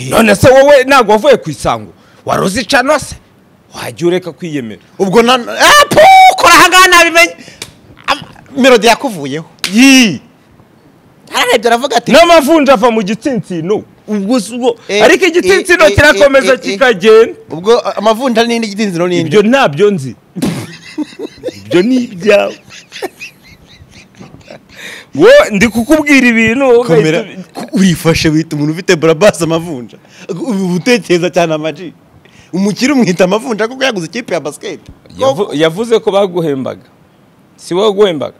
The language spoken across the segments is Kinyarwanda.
none se wowe ntabwo wavuye ku isango wari uzicano se wajya ureka kwiyemera ubwo na Ah, pu, kora ahangaha nabimenye Am- melody yakuvuyeho yii ararebye aravuga ati n'amavunja ava mu gitsinsino ubwo si ubwo Eh, ariko eh, igitsinsino eh, eh, kirakomeza eh, kikagenda ubwo ah, amavunja n'indi gidinziro n'indi ibyo ntabyo nzi ibyo ni ibyawe wowe ndi kukubwira ibintu wowe komera ugahita- ko urifashe wita umuntu ufite burabasi amavunja ubu utekereza cyane amaji umukire umwita amavunja kuko yaguze ikipe ya basiketi Yavu- yavuze ko baguhembaga si wowe guhembaga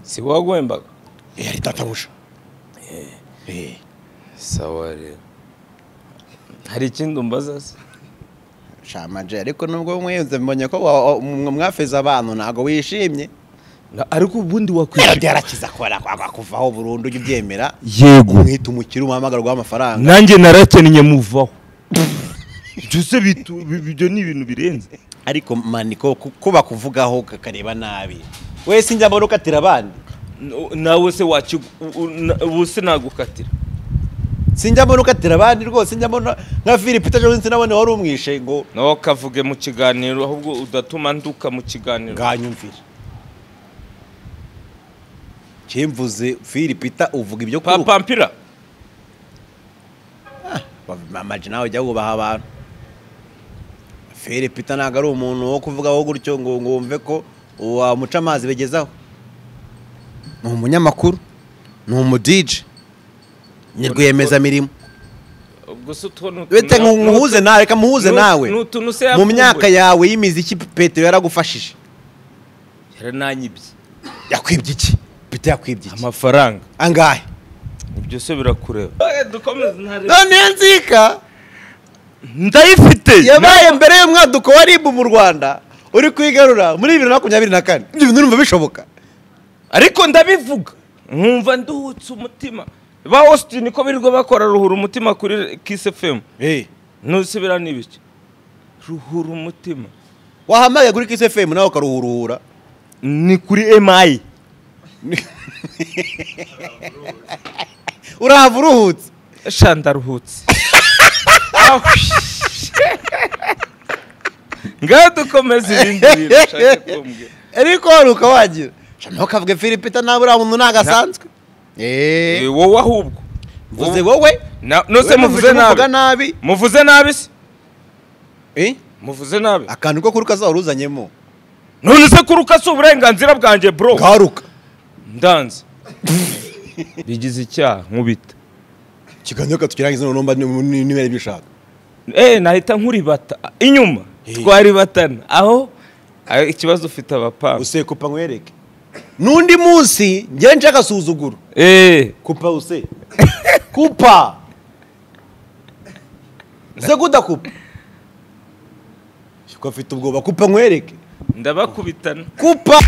si wowe guhembaga yari tatabusha Eh. sawa rero hari ikindi umbaza se shamaje ariko nubwo mwize mbonye ko wa- wa- mwe mwafeze abantu ntabwo wishimye Na- ariko ubundi melody wakwishyura yarakiza kubera kuvaho burundu ujya ubyemera yego umwita umukire umuhamagarwa w'amafaranga nanjye narakennye muvaho ibyo se bitu- bi- ibyo ni ibintu birenze ariko maniko ku- ko bakuvugaho kakareba nabi wese njya mbona ukatira abandi No- nawe se waki ubu se nagukatira sinjya mbona ukatira abandi rwose njya mbona nka philip peter jones nabone wari umwishe ngo nawe kavuge mu kiganiro ahubwo udatuma nduka mu kiganiro nganyumvire kimvuze philip peter uvuga ibyo kuruka papampira mamaji nawe ujya wubaha abantu philip peter ntabwo ari umuntu wo kuvugaho gutyo ngo ngo wumve ko wamuca amazi bigezaho ni umunyamakuru ni umudije ni rwiyemezamirimo ubwo se utuntu bete ngo muhuze nawe reka muhuze nu- nawe ni utuntu se mu yavumbuye. myaka yawe y'imiziki petero yaragufashije yarananyibye yakwibye iki petero yakwibye iki amafaranga angahe ibyo se birakureba none nzika ndayifite yabaye mbere y'umwaduko wa ribu mu rwanda uri kwigarura muri bibiri na makumyabiri na kane ibyo bintu urumva bishoboka ariko ndabivuga nkumva nduhutse umutima ba Austin ko birirwa bakora ruhura umutima kuri Kiss FM nose biranibiki ruhura umutima wahamagaye kuri kisi efemu nawe ukaruhuruhura ni kuri MI urahava uruhutse shandaruhutse ngaho dukomeze ibindi bintu ushaka kumbwira ariko waruka wagira Sha, nawe ukavuga filipita nawe uriya muntu ntabwo asanzwe Eh, eee wowe ahubwo mvuze wowe Na- nose Wowe muvuze muvuga nabi nabi muvuze nabi se Eh? muvuze nabi akantu ko kuruka zaba uruzanyemo none se kuruka si uburenganzira bwanjye bro karuka ndanze bigize icyaha nkubita ikiganiro katukirangiza noneho mba niba aribyo ushaka eh nahita nkuribata inyuma Eh. twaribatana aho aho ikibazo ufite abapanga use kupa nkwereke n'undi munsi njye nce agasuzuguro eh kupa use kupa ze kudakupa ko afite ubwoba kupa nkwereke ndabakubitana kupa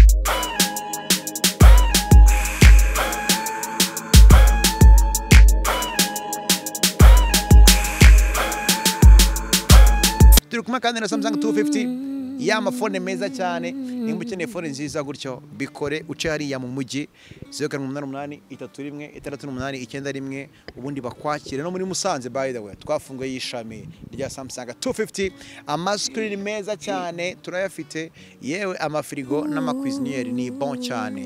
turi kumwe kandi na samsung 250 ya mafone meza cyane nimba ukeneye fone nziza gutyo bikore uce hariya mu mujyi zeru karindwi umunani umunani itatu rimwe itandatu n'umunani icyenda rimwe ubundi bakwakire no muri musanze by the way twafunguye ishami rya samsung 250 amasikirini meza cyane turayafite yewe amafirigo n'amakwiziniyeri ni bon cyane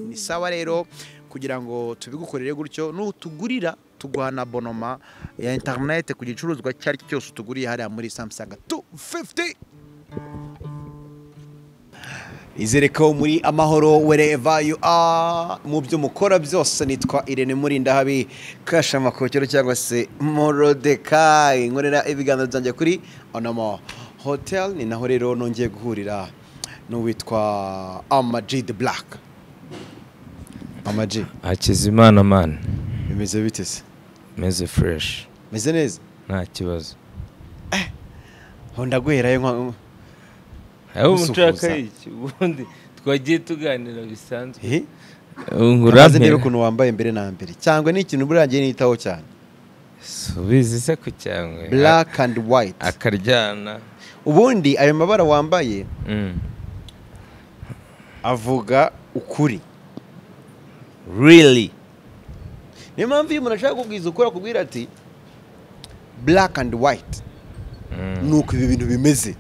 ni sawa rero kugira ngo tubigukorere gutyo nutugurira tuguha na bonoma ya interinete ku gicuruzwa icyo ari cyo cyose utuguriye hariya muri samusanga 250 izere ko muri amahoro wereva yu a mu byo mukora byose nitwa irene murindahabi kashamakokero cyangwa se morodekayi nkorera ibiganiro byanjye kuri onomo hotel ni naho rero nongeye guhurira n'uwitwa amaji de black amaji hakizimana man bimeze bite se meze fresh meze neza nta kibazo aho ndaguherayo nka aho Gusuhuza. nshaka iki ubundi twagiye tuganira bisanzwe Eh? Maze niba ngura ukuntu wambaye mbere na mbere cyangwa ni ikintu buriya ngiye nitaho cyane subizi se ku cyangwe black and white akaryana ubundi ayo mabara wambaye Mm. avuga ukuri really niyo mpamvu iyo umuntu ashaka kukubwiza ukora akubwira ati black and white ni uko ibi bintu bimeze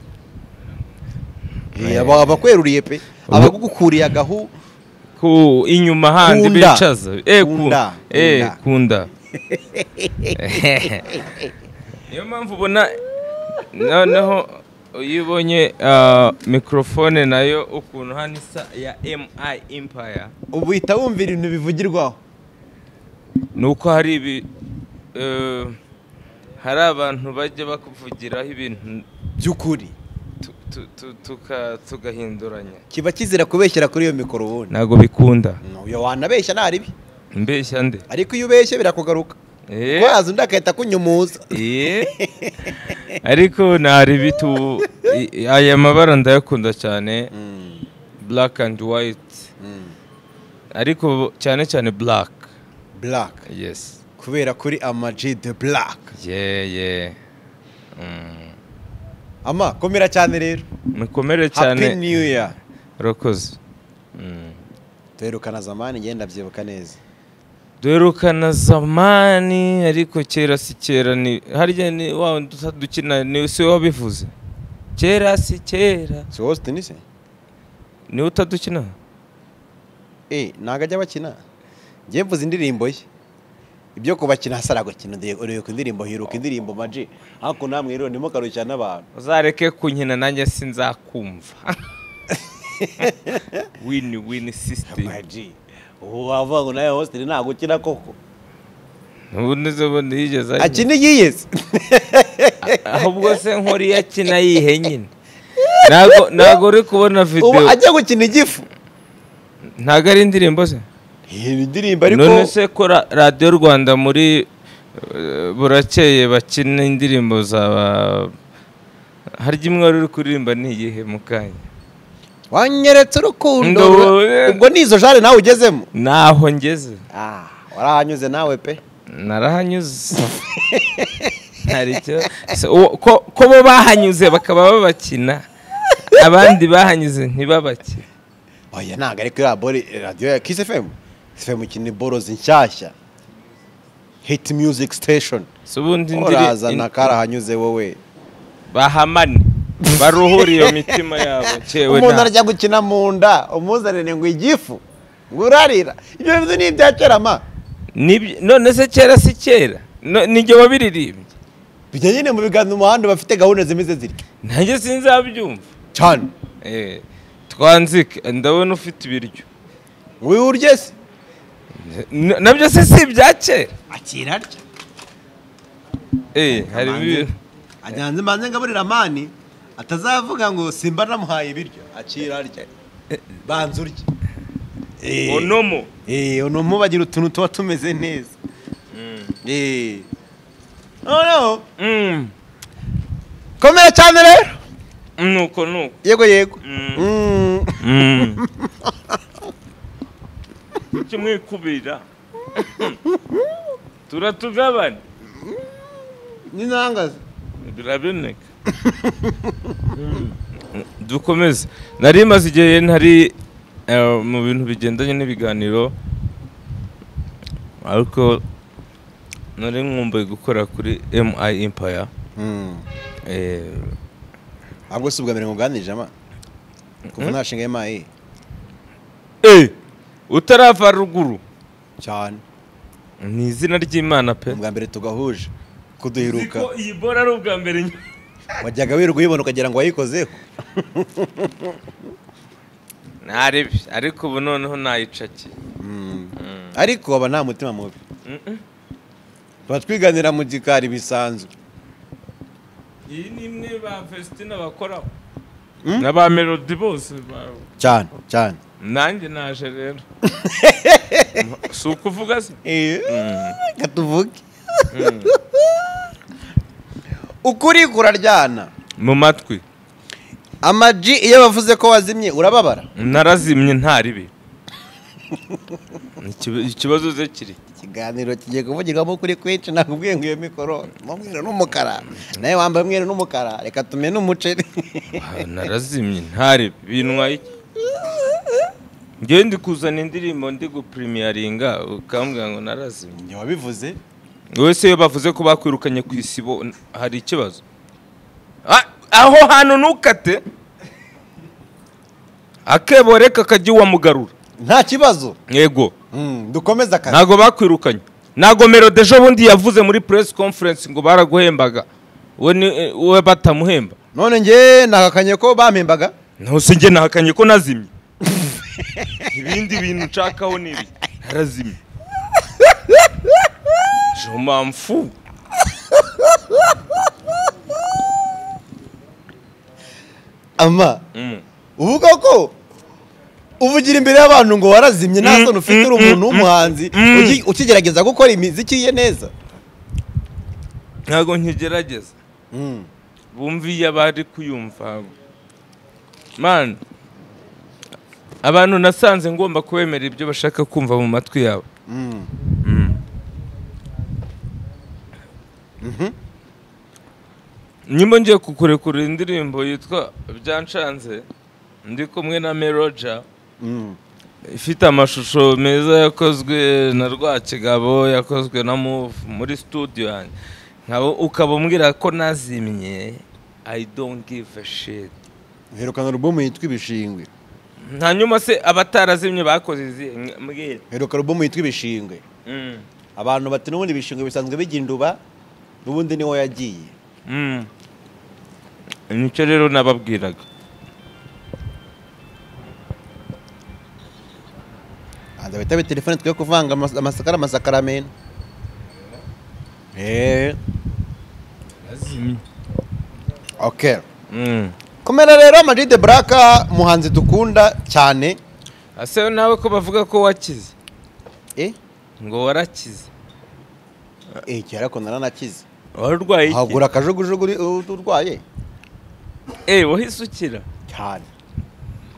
Eh, aba- abakweruriye pe abagukuriye agahu ku inyuma handi Kunda. bicaza Eh, ku- Kunda. eh, Kunda. kunda niyo mpamvu ubona noneho iyo ubonye ah, mikorofone nayo ukuntu hano isa ya mi impaya ubu uhita wumva ibintu bivugirwaho ni uko hari ibi eh, hari abantu bajya bakuvugiraho ibintu by'ukuri tu- tu- tu- tuka- tugahinduranya kiba kizira kubeshyera kuri iyo mikoro ubundi ntabwo bikunda uyo wanabeshya nta ribi mbeshya nde ariko iyo ubeshye birakugaruka Eh. waza undi agahita akunyumuza Iye. ariko ntari bitu i- aya mabara ndayakunda cyane black and white ariko cyane cyane black black yes kubera kuri amaji de black yeah yeah Mm. ama komera cyane rero mukomere happy cyane new year urakoze Mm. duherukana zamani ngenda ndabyibuka neza duherukana zamani ariko kera si kera ni harya ni wa wundi usa dukina ni si wowe wabivuze kera si kera si wowe Austin se niwe utadukina eh ntago ajya bakina njye mvuze indirimbo ye ibyo kubakina hasi aragukina ureka indirimbo hiruka indirimbo maji ariko namwe rero ndimo karushya n'abantu uzareke kunkina nanjye sinzakumva wini wini sisitemu maji ubu wavuga ngo nawe Austin ntabwo ukina koko ubundi zo bundi yigeze akina. akina yiyeze ahubwo se nkora iyo akina yihe nyine ntago ntago uri kubona ubu videwo ajya gukina igifu ntago ari indirimbo ze iyi ndirimbo ariko none se ko ra- radiyo rwanda muri eh, burakeye bakina indirimbo za harya imwe wari uri kuririmba ni iyihe mu kanya wanyeretse urukundo Ndo- ubwo ni izo jare nawe ugezemo naho ngeze ah warahanyuze nawe pe narahanyuze hari icyo se uwo- ko ko bo bahanyuze bakaba babakina abandi bahanyuze ntibabakine oya ntabwo ariko iriya bore radiyo ya kisi efemu efemu ikina boro nshyashya hiti miyuziki siteshoni si ubundi ndiri- urazana in- karahanyuze wowe bahamane baruhure iyo mitima yabo cyewe umuntu nta- arajya gukina mu nda umuzanire ngo igifu ngo urarira ibyo bintu ni ibya kera ma Nibyo- none se kera si kera No- nijye wabiririmbye bijya nyine mu biganza umuhanda bafite gahunda zimeze zitya nanjye sinzabyumva cyane Eh, twanzike ndabona ufite ibiryo ngo uyu urye se N- nabyo se si ibya kera akirarya Eh, harimo ibintu ajyanze mbanze ngaburira mani atazavuga ngo simba namuhaye ibiryo akirarya banza urye onomo Eh, ono mubagira utuntu tuba tumeze neza. Eh. Oh no. Mm, Komera cyane rero. nuko nuko Yego yego. Mm. Mm. kimwikubira turatugabane Ni nangaze. biraboneka dukomeze nari maze igihe ntari eh, mu bintu bigendanye n'ibiganiro ariko nari nkumbuye gukora kuri mi impaya Mm. Ahubwo si ubwa mbere nguganirije ama. Kuva nashinga MI utarava ruguru cyane. ni izina ry'imana pe Ubwa mbere tugahuje kuduhiruka. Ko iyi bora ari ubwa mbere nyine Wajyaga wirirwa uyibona ukagira ngo wayikozeho. ntaribi ariko ubu noneho nayicakiye Mm. Ariko aba nta mutima mubi. Tuba twiganira mu gikari bisanzwe. iyi ni imwe ba festina bakoraho na ba melodi bose ba- Cyane cyane. nanjye naje rero si ukuvuga se reka tuvuge ukuri kuraryana mu matwi amaji iyo bavuze ko wazimye urababara narazimye ntaribi Ikiba- ikibazo ze kiri ikiganiro kigiye kuvugirwamo ukuri kwinshi nakubwiye ngo iyo mikoro ni umweru n'umukara nawe wambaye umweru n'umukara reka tumene umuceri Ah, narazimye ntaribi bintwaye iki ngewe ndi kuzana indirimbo ndi gupurimiyaringa ukambwira ngo narazimye njye wabivuze wese iyo bavuze ko bakwirukanye ku isibo n- hari ikibazo Ah, aho hantu ntukate akebo reka kajya uwamugarura nta kibazo yego Mm, dukomeze akazi ntabwo bakwirukanye ntabwo melode ejo bundi yavuze muri press conference ngo baraguhembaga we ni eh, we batamuhemba none njye nahakanye ko bampembaga ntose njye nahakanye ko nazimye ibindi bintu nshakaho ni ibi narazimye je m'en fous. ama Mm. uvuga ko uvugira imbere y'abantu ngo warazimye nta Mm, soni ufite uri mm, umuntu mm, w'umuhanzi mm. uki- ukigerageza gukora imiziki ye neza ntabwo nkigerageza Mm. bumva iyo abari kuyumva man abantu nasanze ngomba kubemera ibyo bashaka kumva mu matwi yabo Mm. nyuma ngiye kukurekura indirimbo yitwa byanshanze ndi kumwe na meroja Mm. ifite amashusho meza yakozwe na rwakigabo yakozwe na move muri studio yanjye nkaba ukaba umbwira ko nazimye i don't give a shit Herukana alubumu yitwa ibishingwe hanyuma se abatarazimye bakoze izihe Mwe- mbwira heruka alubumu yitwa ibishingwe Mm. abantu bati n'ubundi ibishingwe bisanzwe bijya induba n'ubundi niho yagiye Mm. nicyo rero nababwiraga hanze bitabe telefone twe kuvanga amas- amasakara amasakaramentu eee ok Mm. kumera rero amajwi de buraka umuhanzi dukunda cyane ase nawe ko bavuga ko wakize eee ngo warakize eee kera ko naranakize warurwaye iki hagura akajugujugu uri- uri- urwaye eh wahise ukira cyane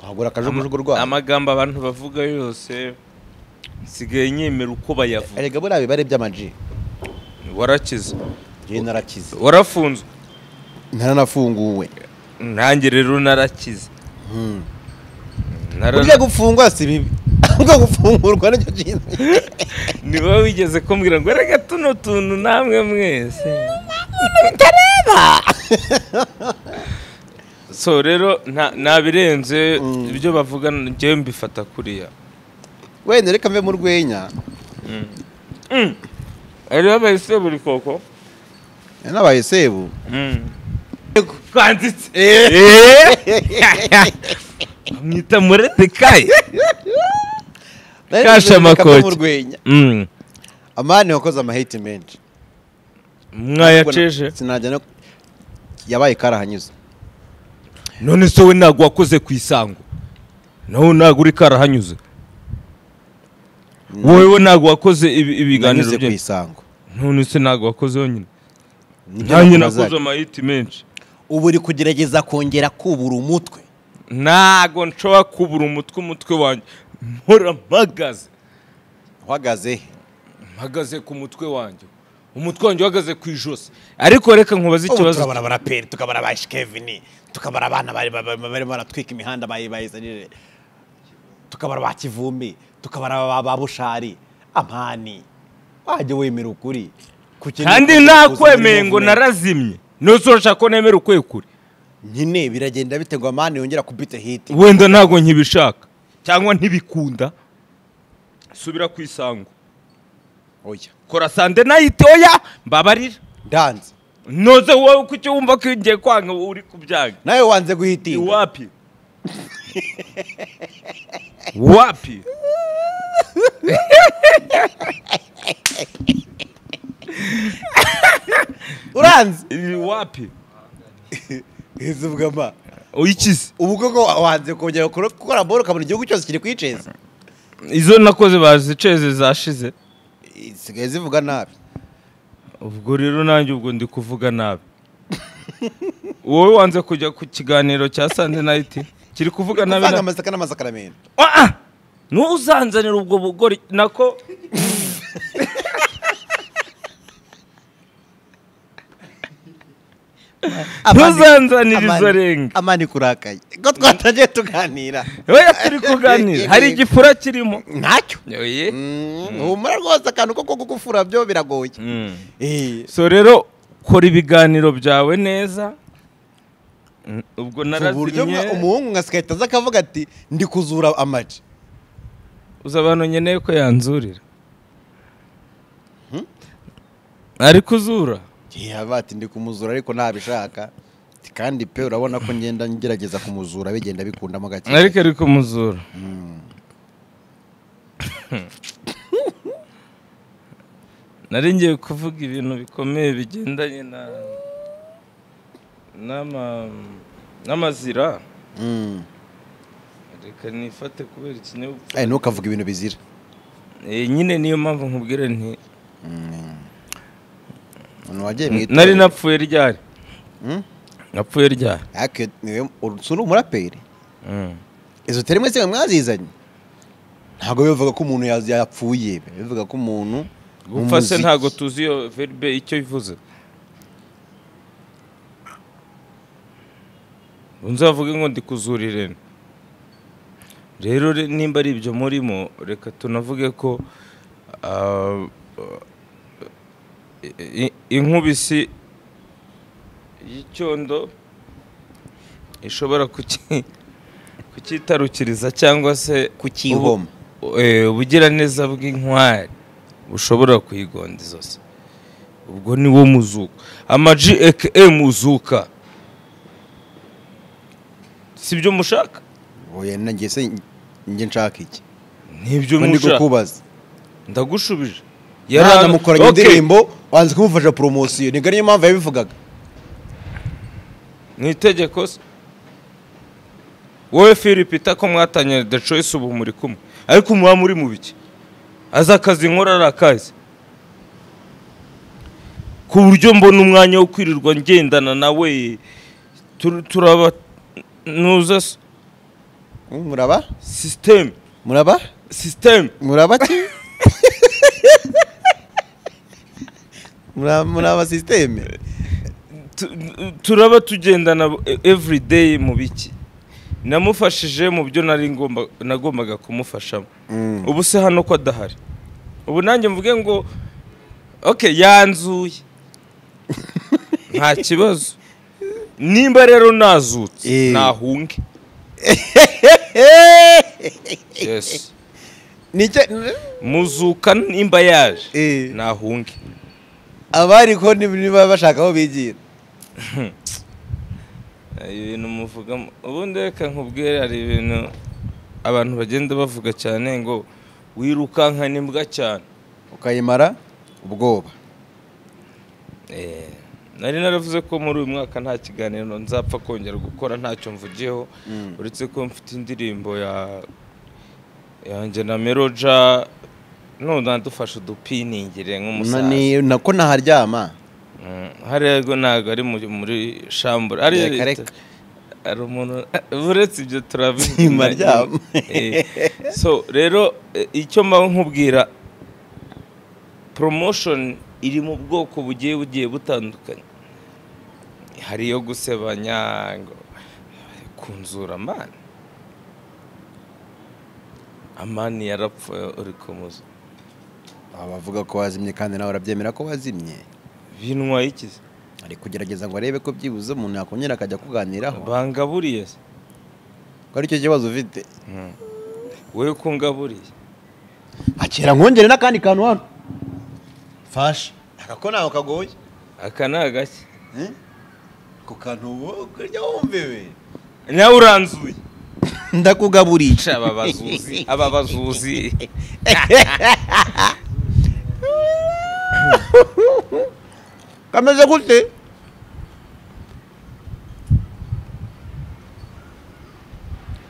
hagura akajugujugu urwaye amagambo abantu bavuga yose nsigaye nyemera uko bayavuga erega buriya biba ari iby'amaji warakize njyewe narakize warafunzwe naranafunguwe nanjye rero narakize Hmm. Narana- burya gufungwa si bibi ahubwo gufungurwa nicyo kintu ni wowe wigeze kumbwira ngo reka tuno tuntu namwe mwese so rero nta- ntabirenze ibyo bavuga njyewe mbifata kuriya wenda reka mve mu rwenya rero bahise buri koko nabaye sebu twanditse mwita murete kaye Kasha mu makoki. rwenya Mm. amani wakoze amahiti menshi mwayaceje sinajya no yabaye karahanyuze none se we ntabwo wakoze ku isango nawe ntabwo uri karahanyuze wowe ntabwo wakoze ibi- ibiganiro nanyuze ku bye isango none se ntabwo wakoze wenyine Nibyo ntanjye nakumaze. nakoze amayiti menshi ubu uri kugerageza kongera kubura umutwe ntabwo nshobora kubura umutwe umutwe wanjye mpora mpagaze uhagaze mpagaze ku mutwe wanjye umutwe wanjye uhagaze ku ijosi ariko reka nkubaze ubu ikibazo turabara abaraperi tukabara ba shikevini tukabara abana bari bari- barimo baratwika imihanda bayibayisanire tukabara ba kivumbi tukabara ba- ba bushari amani wajya wemera ukuri Kuki kandi niko- nakwemeye ngo kuzamuka- narazimye nuzosha ko nemera ukwekure nyine biragenda biterwa amani yongera kubita hiti wenda ntabwo nkibishaka cyangwa ntibikunda subira ku isango oya kora sande nayite oya mbabarira ndanze noze wowe kuki wumva ko ngiye kwanga uri kubyaga nawe wanze guhitinga wapi wapi uranze Ni wapi izuvuga ma uyikize ubu koko wanze kongera gukora- gukora boro ukabona igihugu cyose kiri kwiceza izo nakoze baziceze zashize zisigaye zivuga nabi ubwo rero nanjye ubwo ndi kuvuga nabi wowe wanze kujya ku kiganiro cya sande nayiti kiri kuvuga nabi uvanga na- amasaka n'amasakaramentu Ah! ntuzanzanire ubwo bugori nako Amani- Ntuzanzanire izo Amani- renga. amani kurakaye ko twatangiye tuganira oya turi kuganira hari igifura kirimo ntacyo Oye. Mm, humura rwose akantu ko kugufura byo biragoye Mm. Eh, so rero kora ibiganiro byawe neza Mm, ubwo ku buryo mwa- narazimye umuhungu nka sikahita aza akavuga ati ndi kuzura amaji uzi abantu nkeneye ko yanzurira ari kuzura yaba ati ndi kumuzura ariko ntabishaka Ati, kandi pe urabona ko ngenda ngerageza kumuzura bigenda bikundamo gake ariko ari kumuzura nari ngiye kuvuga ibintu bikomeye bigendanye na n'ama- n'amazira Mm. reka nifate kubera ikinyabupfura Eh, ntukavuge ibintu bizira Eh, nyine niyo mpamvu nkubwira nti umuntu wagiye mu itorero. nari napfuye ryari Mm? napfuye ryari Ariko niwe- ur- si uri umuraperi Mm. izo terime se mwazizanye ntabwo bivuga ko umuntu yaz- yapfuye bivuga ko umuntu mu gupfa se muziki- ntabwo tuzi iyo verbe icyo bivuze unzi bavuge ngo ndi kuzurire ni. rero re- nimba ari ibyo murimo reka tunavuge ko ah, i- i- inkubisi y'icyondo ishobora kuki- kukitarukiriza cyangwa se Kukihoma. ubu- eh, ubugiraneza bw'inkwari bushobora kuyigonda izosi ubwo ni wo muzuka amaji eke muzuka si byo mushaka oya nanjye se njye nshaka iki ni ibyo Ko ndi mushaka kukubaza ndagushubije yari namukoranye Okay. indirimbo wanze kumufasha poromosiyo nigari niyo mpamvu yabivugaga ni itegeko se wowe philip ko mwatanye the choice ubu muri kumwe ariko muba muri mu biki azi akazi nkora ari akazi ku buryo mbona umwanya wo kwirirwa ngendana nawe tur- turaba nuza s- muraba system muraba system muraba ki Mura- muraba sisiteme tu- turaba tugendana e- every day mu biki namufashije mu byo nari ngomba- nagombaga kumufashamo ubu se hano ko adahari ubu nanjye mvuge ngo ok yanzuye nta kibazo nimba rero nazutse Eh. nahunge yes nicyo muzuka nimba yaje Eh. nahunge abari ko ni- niba bashaka aho bigira hari ibintu muvugamo ubundi reka nkubwire hari ibintu abantu bagenda bavuga cyane ngo wirukankana imbwa cyane ukayimara ubwoba Eh, nari naravuze ko muri uyu mwaka nta kiganiro nzapfa kongera gukora ntacyo mvugiyeho uretse ko mfite indirimbo ya yanjye na meroja none dufashe udupiningire nk'umusaza Nani- nako naharyama Mm, hariya rwo ntabwo ari muri- muri shambure ari Reka, reka. hari umuntu uretse ibyo Nzima turabinyuma ryama. so rero eh, icyo mba nkubwira promotion iri mu bwoko bugiye bugiye butandukanye hari iyo gusebanya ngo kunzura amani amani yarapfuye uri kumuza abavuga ko wazimye kandi nawe urabyemera ko wazimye bintwaye ikizi ari kugerageza ngo arebe ko byibuze umuntu yakongera akajya kuganiraho bangaburiye se ko aricyo kibazo ufite wowe ko ngaburiye akira nkongere n'akandi kantu hano fasha aka ko ntawe kagoye aka ni agashya ako kantu ubu kurya wumviwe nawe uranzuye ndakugaburiye aba bazuzi aba bazuzi kameze gute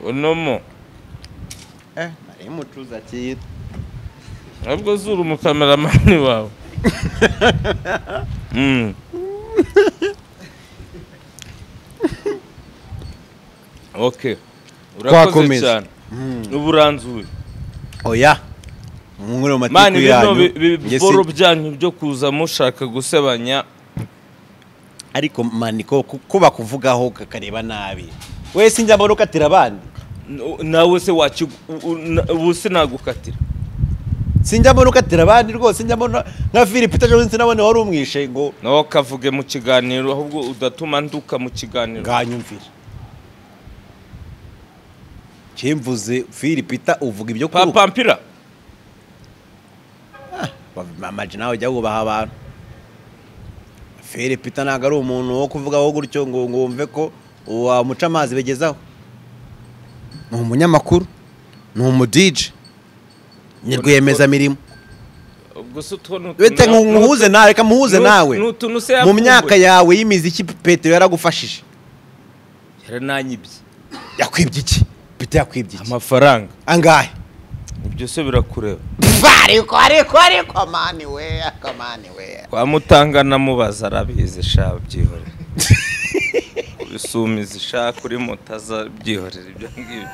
unomo eh nari mucuza akira nabwo zura umukameramani wawe Mm. ok urakoze Twakomeza. cyane uba uranzuye oya mwungure mu mani matiku bino yanyu bi- bi- Njye si- biboro byanyu byo kuza mushaka gusebanya ariko mani ko ko bakuvugaho kakareba nabi wese njya mbona ukatira abandi nawe se wakigu ubu se nagukatira sinjya mbona ukatira abandi rwose njya mbona nka philippe jones nabone wari umwishe ngo nawe ukavuge mu kiganiro ahubwo udatuma nduka mu kiganiro nganyumvira cyemvuze philippe uvuga ibyo kuruka papampira mamaji nawe ujya wubaha abantu philippe ntabwo ari umuntu wo kuvugaho gutyo ngo ngo wumve ko wamuca amazi bigezaho ni umunyamakuru ni umudije ni rwiyemezamirimo ubwo se utuntu bete ngo muhuze nawe reka muhuze nu- nawe ni utuntu se mu yakumbuye. myaka yawe y'imiziki petero yaragufashije yarananyibye yakwibye iki pete yakwibye iki amafaranga angahe ibyo se birakureba Pfa, ariko ariko ariko mani we mani we kwa mutanga namubaza arabizi sha byihorere ubisumizi sha kuri moto aza byihorere ibyo ngibyo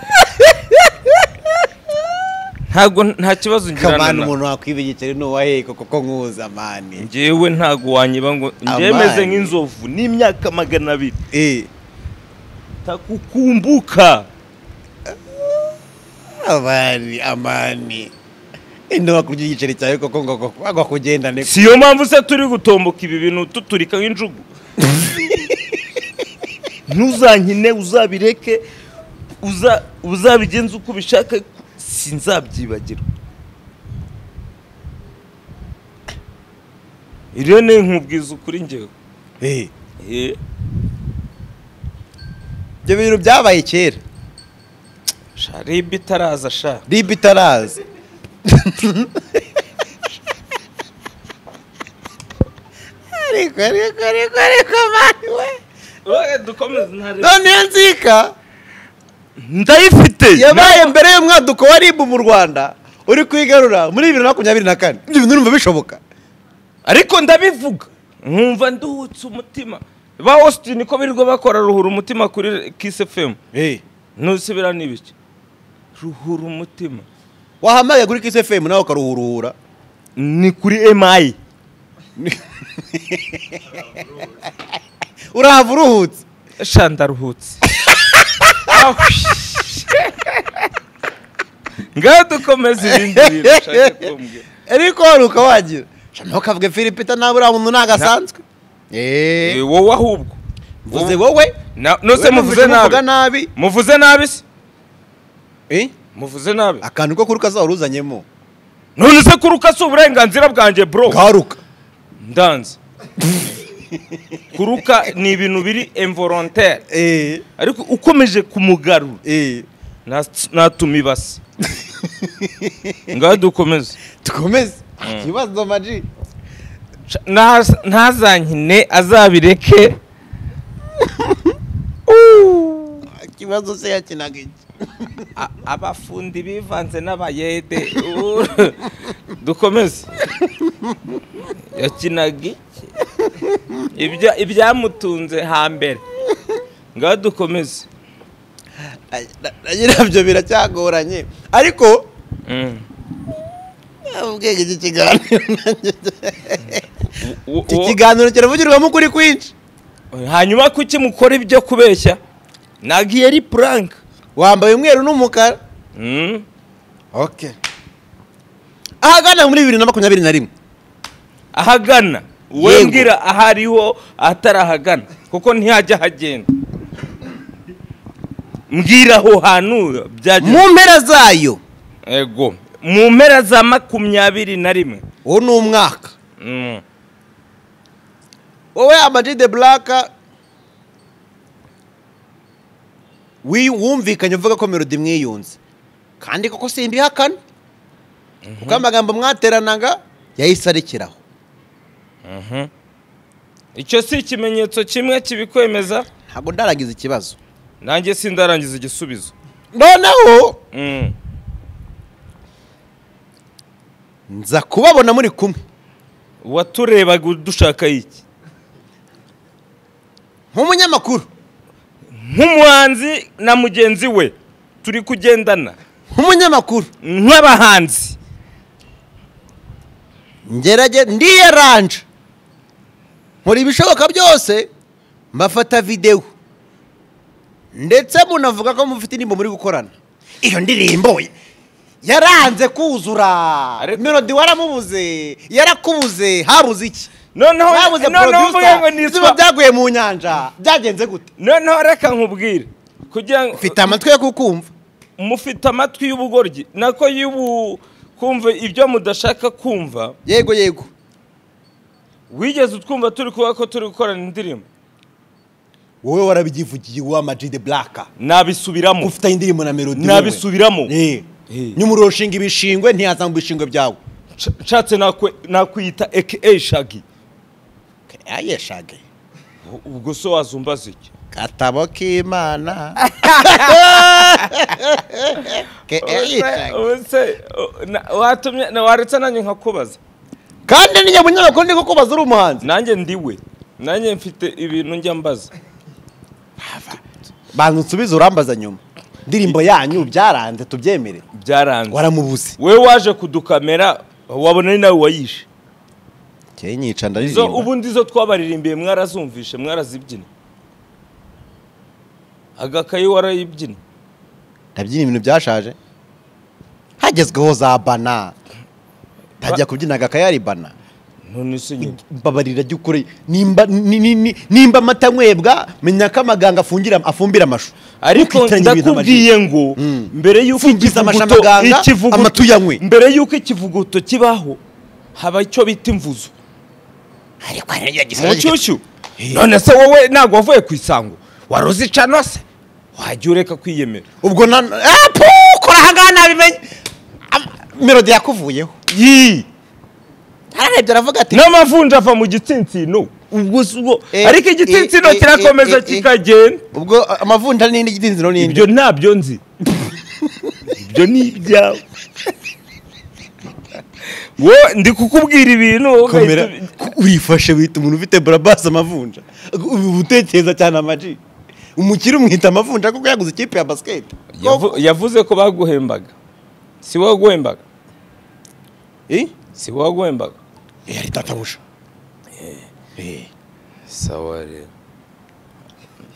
ntabwo nta kibazo ngirana kamani na umuntu wakwibigikira n'uwahe koko ko nkuza mani njyewe ntabwo wanyiba ngo njyewe Amani. meze nk'inzovu n'imyaka magana abiri eh takukumbuka amani amani indoba kurya igiceri cyawe koko ngo ngo- ngo kugendane si yo mpamvu se turi gutomboka ibi bintu tuturika nk'injugu ntuzankine uzabireke uza- uzabigenze uko ubishaka sinzabyibagirwa iriyo ni nkubwiza ukuri ngewe eh Eh, ibyo bintu byabaye kera sha ribi itaraza sha ribi itaraza ariko ariko ariko ariko mani we none iyo nzika ndayifite yabaye mbere y'umwaduko wa ribu mu rwanda uri kwigarura muri bibiri na makumyabiri na kane ibyo bintu urumva bishoboka ariko ndabivuga nkumva nduhutse umutima ba austin ko birirwa bakora ruhura umutima kuri kiss fm eh ntusubira n'ibiki ruhura umutima wahamagaye kuri kisi fm nawe ukaruhuruhura ni kuri emayi urahava uruhutse sha ndaruhutse ngaho dukomeze ibindi bintu ushaka kumbwira ariko waruka wagira Sha, nawe ukavuga filipita nawe uriya muntu ntabwo asanzwe Eh, eee wowe ahubwo mvuze wowe Na- nose wowe muvuze nabi muvuga nabi muvuze nabi se Eh? muvuze nabi akantu ko kuruka zaba uruzanyemo none se kuruka si uburenganzira bwanjye bro garuka ndanze kuruka ni ibintu biri involontaire eee ariko ukomeje kumugarura eee nta- natuma ibasi ngaho dukomeze dukomeze ikibazo maji Naz- ntazankine azabireke ikibazo se yakinaga iki A- abafundi bivanze n'abayede Uru- dukomeze yakinaga iki Ibya- ibyamutunze hambere ngaho dukomeze Ay, na- na nyirabyo biracyagoranye ariko Mm. ubwenge iki kiganiro nanjye Wo- iki wo- kiganiro kiravugirwamo ukuri kwinshi hanyuma kuki mukora ibyo kubeshya ntabwo iyo ari puranka wambaye umweru n'umukara Mm. okay ahagana muri bibiri na makumyabiri na rimwe ahagana wowe Yego. mbwira ahariho atarahagana kuko ntihajya hagenda mbwira aho hantu byajya mu mpera zayo ego mu mpera za makumyabiri na rimwe uwo ni umwaka Mm. wowe amaji de buraka wi- wumvikanye uvuga ko melodi mwiyunze kandi koko simbihakana kuko amagambo mwateranaga yahise arekeraho Mhm. icyo si ikimenyetso kimwe kibikwemeza ntabwo ndaragize ikibazo nanjye sindarangiza igisubizo noneho Mm. nza kubabona muri kumwe waturebaga udushaka iki nk'umunyamakuru nk'umuhanzi na mugenzi we turi kugendana nk'umunyamakuru nk'abahanzi ngerage ndiyaranje nkora ibishoboka byose mbafata videwo ndetse munavuga ko mufite indirimbo muri gukorana iyo ndirimbo yaranze kuzura Ariko- melodi waramubuze yarakubuze habuze iki noneho habuze noneho mvuge ngo producer nitwa izuba byaguye mu nyanja byagenze gute noneho reka nkubwire kugira ngo mfite amatwi yo kukumva mufite amatwi y'ubugoryi nako y'ubu kumva ibyo mudashaka kumva yego yego wigeze utwumva turi kuvuga ko turi gukorana indirimbo wowe warabyivugiye wa Majid Black nabisubiramo ufite indirimbo na melody nabisubiramo eh Eh. nyumuroshinga ibishingwe ntiyaza mu bishingwe byawe Nsha- nshatse nakwe- nakwiyita aka shagi ayeshage ubwo so wazumbaza iki katabo k'imana Ke- eh, Ubuse- u- na- watumye na- waretse nanjye nkakubaza kandi ni nyamunyamakuru ndi kukubaza uri umuhanzi nanjye ndiwe nanjye mfite ibintu njya mbaza banza unsubize urambaza nyuma indirimbo yanyu byaranze tubyemere byaranze waramubuze we waje kudukamera wabona ni nawe wayishe keye nyica izo ndaririmba ubundi izo twabaririmbiye mwarazumvishe mwarazibyina agakayi warayibyina ndabyina ibintu byashaje hagezweho za bana ntajya kubyina agakayari bana none se nyine mbabarira jya ukore nimba ni- ni- ni- nimba amata anywebwa menya ko amaganga afungira afumbira amashu ariko Ntukitanye ibintu amajwi. ndakubwiye ngo Mm. mbere y'uko Mfungiza ikivuguto- amashami aganga, ikivuguto- amatu yanywe. mbere y'uko ikivuguto kibaho haba icyo bita imvuzo ariko hari n'irya mu gisiragire. nshyushyu none se wowe ntabwo wavuye ku isango waruzi canose wajya ureka kwiyemera ubwo na Ah, pu, kora ahangaha nabimenye Am- melodi yakuvuyeho yii ararebye aravuga ati n'amavunja ava mu gitsinsino ubwo si ubwo Eh, ariko igitsinsino eh, eh, eh, kirakomeza eh, kikagenda ubwo amavunja n'indi gidinziro n'indi ibyo ntabyo nzi ibyo ni ibyawe we ndi kukubwira ibintu wowe komera ugahita ubi- ku- urifashe wita umuntu ufite barabasi amavunja ubu utekereza cyane amaji umukire umwita amavunja kuko yaguze ikipe ya basiketi Yavu- yavuze ko baguhembaga si wowe guhembaga si wowe guhembaga yari tatabusha sawa rero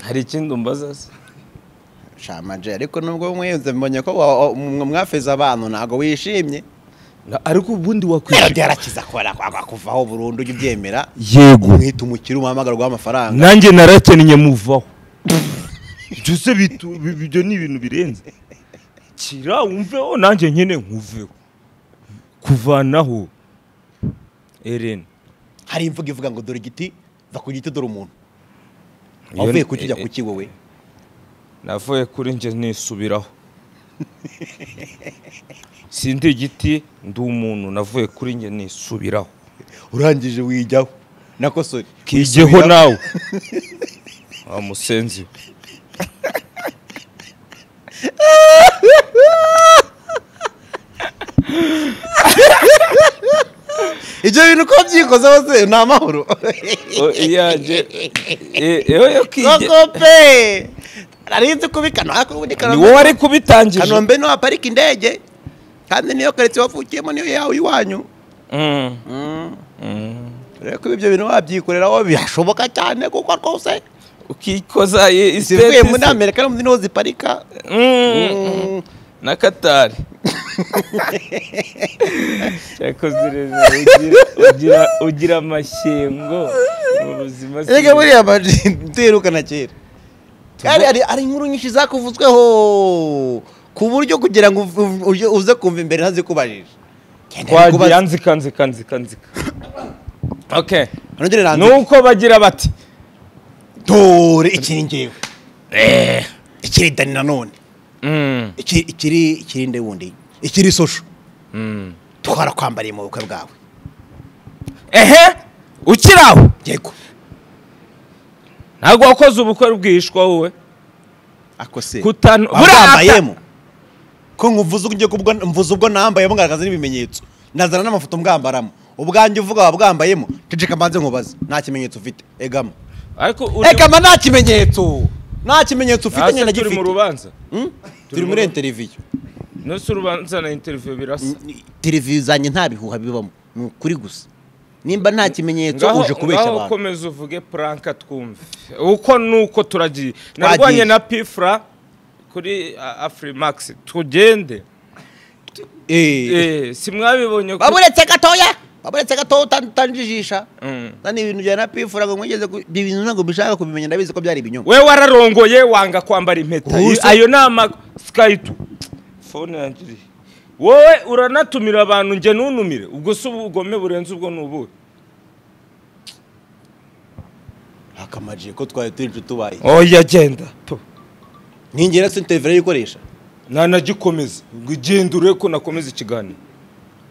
hari ikindi umbaza se shamaje ariko nubwo mwenze mbonye ko wa- wa- mwe mwafeze abantu ntabwo wishimye Na- ariko ubundi melodi wakwishyura yarakiza kubera kwanga kuvaho burundu ujya ubyemera yego umwita umukire umuhamagarwa w'amafaranga nanjye narakennye muvaho ibyo se bitu- bi- ibyo ni ibintu birenze kira wumveho nanjye nyine nkuveho kuvanaho Eren hari imvugo ivuga ngo dore igiti va ku giti dore umuntu wavuye ku kijya ku ki wowe navuye kuri njye nisubiraho sindi igiti ndi umuntu navuye kuri njye nisubiraho urangije wijyaho nako sori kigeho nawe wa musenzi we. ibyo bintu ko byikozeho se ni amahoro O, iyanjye e- ewe yo kige koko pe narinzi kubikana ariko ubundi ni wowe wari kanombe kubitangije kanombe niho haparika indege kandi niyo karitsiye wavukiyemo niyo yawe iwanyu Mm. reka ibyo bintu wabyikoreraho birashoboka cyane kuko rwose ukikoza i- zivuye isiteti muri se. amerika no mu zindi niho ziparika Mm. na katari cyakoze neza ugira- ugira- ugira amashyengo mu buzima si- reka buriya tuyirukana kera kandi hari hari inkuru nyinshi zakuvuzweho ku buryo kugira ngo uv- uv- uje- uze kumva imbere ntazikubajije twagiye nzika nzika nzika nzika okay ntugereranye nuko bagira bati dore ikiri ngewe ikiri dani nanone Mm. ikiri ikiri ikiri nde wundi ikiri sosho Mm. twarakwambariye mu bukwe bwawe ehe ukiri aho yego ntabwo wakoze ubukwe rwihishwa wowe ako se Kutan- wambayemo ko nkuvuze ubwo ubwo mvuze ubwo nambayemo ngaragaza n'ibimenyetso nazana n'amafoto mbwambaramo ubwanjye uvuga wabwambayemo ceceka mbanze nkubaze nta kimenyetso ufite egama ariko uri- egama nta kimenyetso nta kimenyetso ufite hasi nyine turi mu gifite rubanza Hmm? turi muri interiviyo nose urubanza na interiviyo birasa televiziyo zanjye nta bihuha bibamo ni ukuri gusa nimba nta kimenyetso ngaho uje kubeshya ngaho abantu komeza uvuge puranka twumve uko nuko turagiye narwanye na pifura kuri afurimax tugende Eh. Eh, simwabibonye ko baburetse gatoya baburetse gatoya utan- utanjijisha Mm. nani ibintu bya na pifura ngo mwigeze ku- ibyo bintu ntabwo bishaka kubimenya ndabizi ko byari ibinyoma we wararongoye wanga kwambara impeta Who's Iyo- ayo ni ama sikayitu fone yanjye irihe? wowe uranatumira abantu njye ntunumire ubwo si ubugome burenze ubwo ni ubuhe akamajije ko twari turi inshuti ubaye oya genda ninjye na sentevera yikoresha nanagikomeza ngo ugende urebe ko nakomeza ikiganiro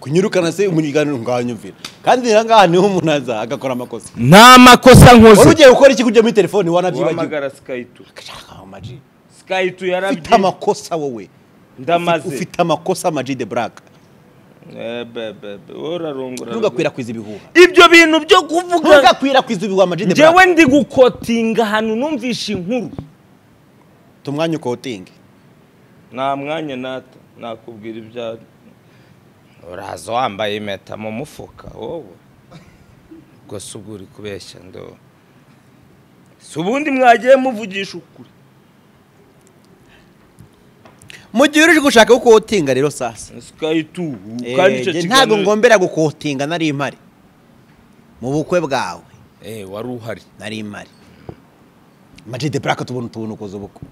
kunyirukana se umunyigano nganyumvira kandi rero ngaha niho umuntu aza agakora amakosa nta makosa wari nkoze ugiye gukora iki kujya muri telefoni wanabyibagiwe uhamagara sikayitu Kashaka amaji sikayitu ufite yarabyiye amakosa wowe ndamaze ufite amakosa amaji de buraka Eh, be, be, be, wowe urarongora ntugakwirakwize ibihuha ibyo bintu byo kuvuga ntugakwirakwize ibihuha amaji de buraka njyewe ndi gukotinga ahantu numvishe inkuru tumwanya ukotinge nta mwanya nata nakubwira ibya uraza wambaye impeta mu mufuka wowe ubwo si ubwo uri kubeshya ndo si ubundi mwagiye muvugisha ukuri mu gihe uri gushaka gukotinga rero sasa sikayitu Eh, kandi icyo njye ntabwo kiganiro ngombera gukotinga nari impari mu bukwe bwawe Eh, wari uhari nari impari amaji de buraka tubona utuntu ukoze ubukwe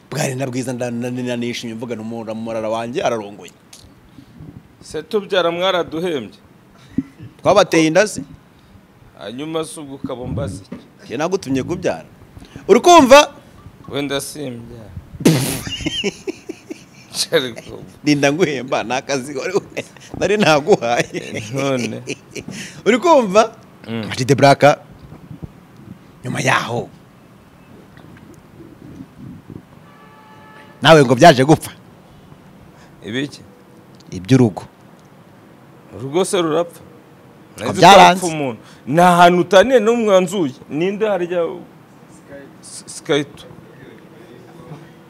bwari na bwiza nda- na- na- nishimye mvuga n'umura murara wanjye ararongoye se tubyara mwaraduhembye twabateye inda se hanyuma si ubwo ukaba umbaze iki? njye nagutumye kubyara uri kumva wenda simbyara Ariko ninda nguhemba ni akazi wari we- nari naguhaye none uri kumva Mm. amaji de buraka nyuma yaho nawe ngo byaje gupfa ibiki iby'urugo urugo se rurapfa Nari nzi ko Byaranze. hapfa umuntu ni ahantu utaniye n'umwe wanzuye ninde harya S- sikayito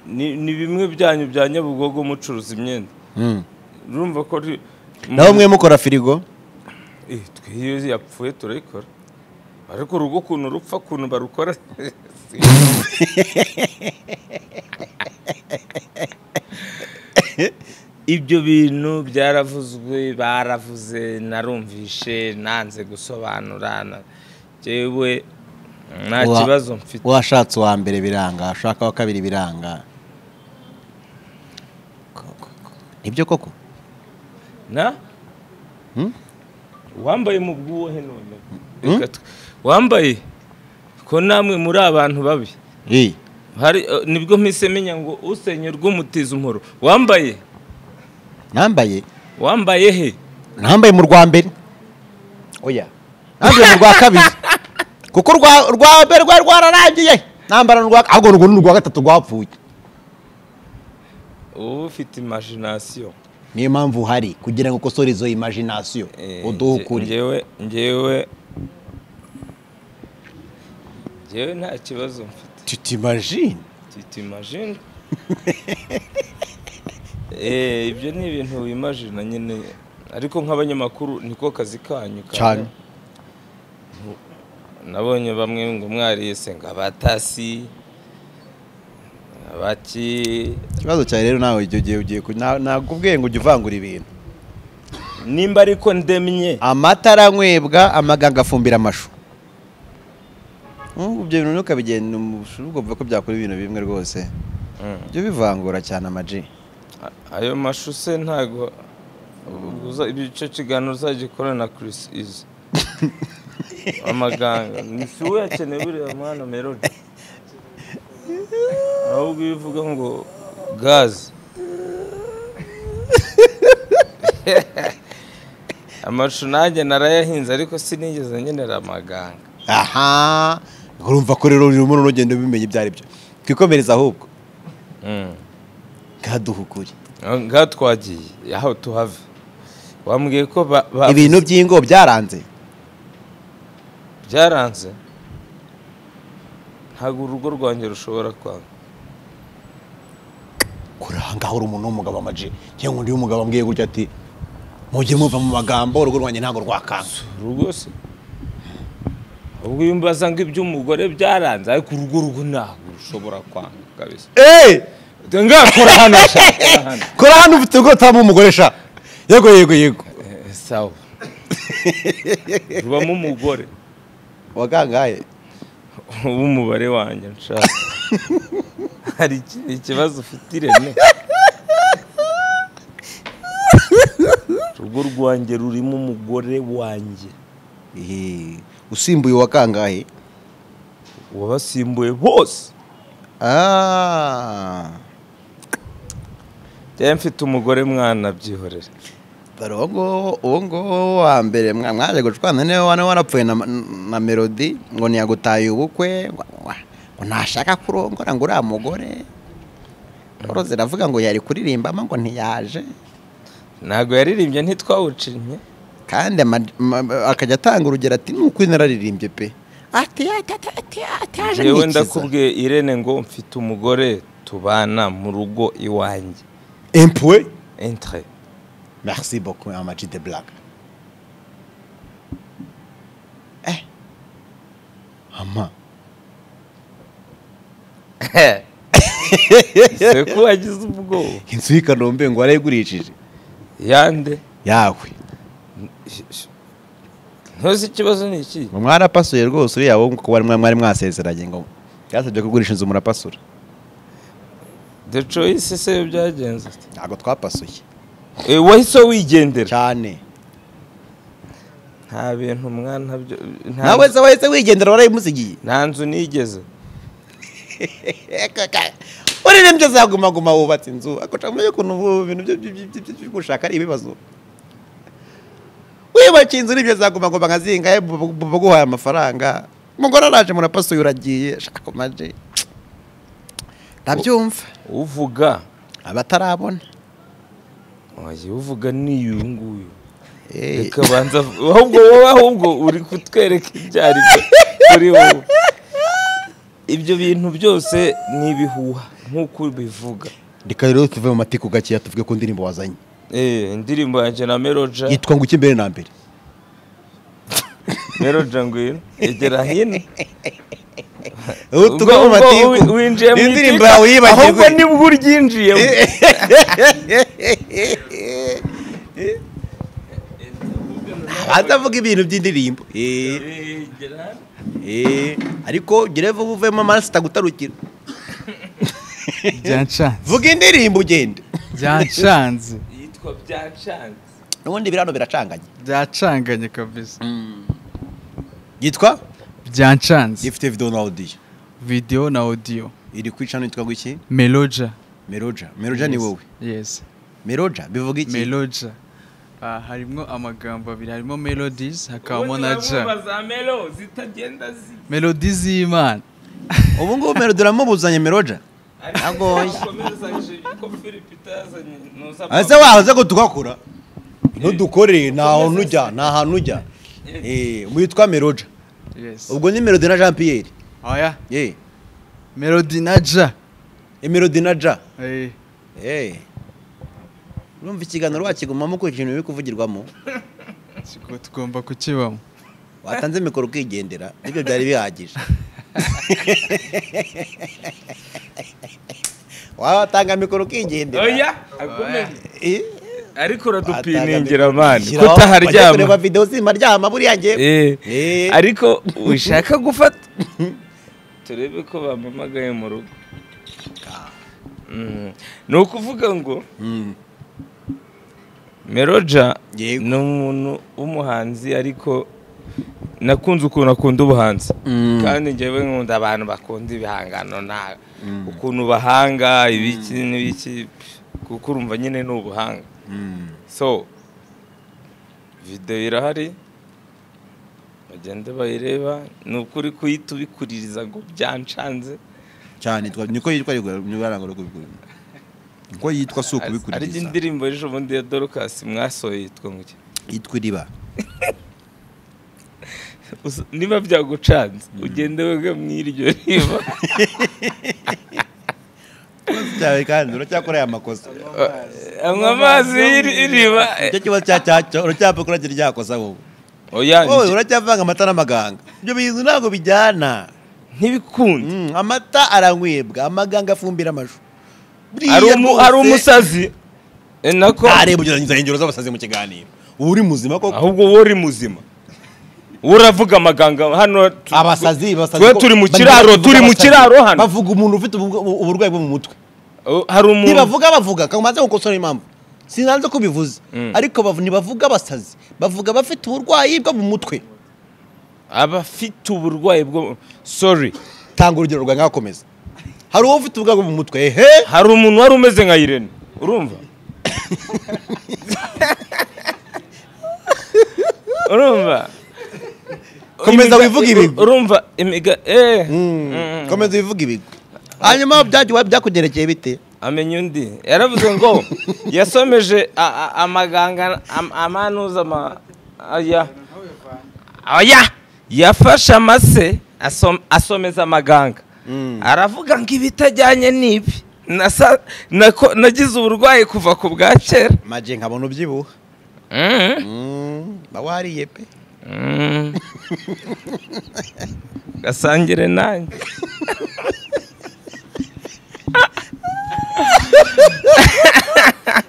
Ni- ni bimwe byanyu bya nyabugogo mucuruza imyenda urumva ko ari- nawe mwe mukora firigo Eh, twe iyo yapfuye turayikora ariko urugo ukuntu rupfa ukuntu barukora si- ibyo bintu byaravuzwe baravuze narumvishe nanze gusobanura na- jewe nta Wa- kibazo mfite washatse uwa mbere biranga washaka uwa kabiri biranga nibyo koko na Hmm? wambaye mu bwuhe none Reka twe- wambaye ko namwe muri abantu babi Eh, hari eh, nibwo mpise menya ngo usenya urw'umutiza umuhoro wambaye nambaye wambaye he nambaye mu rwa mbere oya nambaye mu rwa kabiri kuko urwa- urwa mbere rwari rwararangiye nambara n'urwa ahubwo urwo ni urwa gatatu rwapfuye uba ufite imagination niyo mpamvu uhari kugira ngo ukosore izo imagination Eh, uduhe nge- ukuri ngewe ngewe ngewe nta kibazo mfite tutimagine tita imagine Eh, ibyo ni ibintu wimagina nyine ariko nk'abanyamakuru niko kazi kanyu ka- cyane nabonye bamwe ngo mwariyese ngo abatasi abaki ikibazo cyawe rero nawe igihe ugiye ugiye ku- na- nakubwiye ngo ujye uvangura ibintu nimba ariko ndemye amata aranywebwa amaganga afumbira amashu Mm, ibyo bintu ntukabigenda ubwo bivuga ko byakora ibintu bimwe rwose byo bivangura cyane amaji A- ayo mashu se ntago uza- icyo kiganiro uzagikorana na Chris Izzo amaganga ni si we yakeneye buriya mwana melody ahubwo iyo uvuga ngo gazi amashu nanjye narayahinze ariko sinigeze nkenera amaganga aha urumva ko rero urimo uragenda ubimenya ibyo ari byo twikomereze ahubwo Mm. ngaduha ukuri ngaha twagiye aho tuhave wambwiye ko ba- ba- ibintu by'ingo byaranze byaranze ntabwo urugo rwanjye rushobora kwanga kuri aha ngaho uri umuntu w'umugabo amaji cyangwa undi w'umugabo ambwiye gutya ati mujye muva mu magambo urugo rwanjye ntabwo rwakanka urugo se ubwo iyo mbaza ngo iby'umugore byaranze ariko urugo rugo ntabwo rushobora kwanga kabisa eee ngakora hano sha kora hano. kora hano ufite ubwo utaba umugore sha yego yego yego Eh, sawa rubamo umugore wagangaye w'umubare wanjye nshaka hari iki- ikibazo ufite ireme urugo rwanjye rurimo umugore wanjye Ehe, usimbuye wakangaye wabasimbuye bose aaa njyewe mfite umugore mwana byihorere dore uwo nguwo uwo nguwo wa mbere mwa- mwaje gucwana niwe wane warapfuye na, na melodi ngo ntiyagutaye ubukwe ngo- ngo ntashaka kurongora ngo uriya mugore rero ziravuga ngo yari kuririmbamo ngo ntiyaje ntabwo yaririmbye ntitwawucinye kandi ama- ma- akajya atanga urugero ati nuko nararirimbye pe ati ati ati ati ati yaje yewe nkikiza ndakubwiye irene ngo mfite umugore tubana mu rugo iwanjye empuwe entre merci beaucoup amaji de black eh ama ese ko wagize ubwoba inzu y'i kanombe ngo warayigurishije yande yawe ntuzi ikibazo ni iki ngo mwarapasuye rwose uriya wowe kuba mwari mwasezeranye ngo byasabye kugurisha inzu murapasura the choice se yo byagenze ute? ntabwo twapasuye Eh, wahise wigendera cyane nta bintu mwana byo- nta- nawe se wahise wigendera warayimusigiye nta nzu nigeze uririmbye zagumaguma wubatse inzu akoca kumenya ukuntu ubu bintu byo- byo- byo- byo- byo gushaka ari ibibazo wibakiye inzu n'ibyo zagumaguma nka zingahe baguhaye amafaranga umugore araje murapasuye uragiye shaka maje ndabyumva uvuga abatarabona oya uvuga ni uyu nguyu Eh. reka banza ahubwo wowe ahubwo uri kutwereka ibyo ari byo kuri wowe ibyo bintu byose ni ibihuha nk'uko ubivuga reka rero tuve mu matiko gakeya tuvuge ku ndirimbo wazanye Eh, indirimbo yanjye na meroja yitwa ngo ujye imbere na mbere meroja ngwino egera hino ubu tuve mu Ubwo- matiko ubwo wi- winjiye mu indirimbo iduka, yawe ahubwo yibagirwe nibwo uryinjiyemo avuga ibintu by'indirimbo Eh, eh, ariko gere vuba uvemo amaraso atagutarukira byanshanze vuga indirimbo ugende byanshanze yitwa byacanze n'ubundi biriya biracanganye byacanganye kabisa yitwa byanshanze gifite video na audio videwo na odiyo iri ku icana yitwa iki meloja meroja meroja ni Yes, wowe yes meroja bivuga iki meloja Ah, harimo amagambo abiri harimo melodies hakabamo na ja za melo zitagenda zi melodies y'imana ubu ngubu mero uramubuzanye meroja Agoye. ese wahoze ko tugakora ntudukore ntaho nujya nta hantu ujya Eh, witwa meroja yes ubwo ni melody na jean pierre oya ye melody na ja melody na ja Eh, Eh. urumva ikiganiro wakigumamo ko ikintu biri kuvugirwamo kigo- tugomba kukibamo watanze mikoro ukigendera nibyo byari bihagije watanga mikoro ukigendera oya akomeje Eh, ariko watanga uradupiningira mikoro mani ushyiraho, bajya kureba kutaharyama video zimaryama buriya ngiye Eh, Eh. ariko ushaka gufata turebe ko bampamagaye mu rugo Mm. ni ukuvuga ngo meroja Yego. ni umuntu w'umuhanzi ariko nakunze ukuntu akunda ubuhanzi kandi njyewe nkunda abantu bakunda ibihangano na ukuntu bahanga ibiki n'ibiki kuko urumva nyine ni ubuhanga so video irahari bagende bayireba ni ukuri kuhita ubikuririza ngo byancanze cyane twa- niko yitwa rigura- nibara ngo rigura. niko yitwa si ari ukubikuririza indirimbo ejo bundi ya dorukasi mwasohoye yitwa ngo iki? yitwa iriba Usa- niba byagucanze ugende wega mu iryo riba ikibazo cyawe kandi uracyakora aya makosa anywa amazi y'iri- y'iriba icyo kibazo cya cyacyo uracyapfa kuragira ryakosa wowe oya wowe uracyavanga amata n'amaganga ibyo bintu ntabwo bijyana ntibikunde Mm, amata aranywebwa amaganga afumbira amashu hari umu- hari umusazi eh, nako ntareba ugerangiza ingero z'abasazi mu kiganiro uba uri muzima koko ahubwo wowe uri muzima wowe uravuga amaganga hano tu- abasazi basazi twe ko- turi mu bagira kiraro, bavuga turi mu abasazi. kiraro hano. bavuga umuntu ufite ubu- ubu- uburwayi bwo mu mutwe Oh, hari umuntu ntibavuga bavuga kamaze gukosora impamvu sinanze ko bivuze Mm. ariko bavu- ntibavuga abasazi bavuga abafite uburwayi bwo mu mutwe aba afite uburwayi bwo sorry tanga urugero rwawe ngakomeza hari uwo ufite uburwayi bwo mu mutwe ehe hari umuntu wari umeze nka irene urumva urumva Komeza Imiga- wivuge ibi. urumva imiga eh Mm. komeza ubivuge ibigwi hanyuma byagiye byakugerekeye bite amenya undi yaravuze ngo yasomeje a- a- amaganga am- amanuza ama aya aya yafashe amase asom- asomeza amaganga aravuga ngo ibitajyanye n'ibi Nasa- nako- nagize uburwayi kuva ku bwa kera maje nkabona ubyibuha Mm. ba wariye pe Mm. gasangire nanjye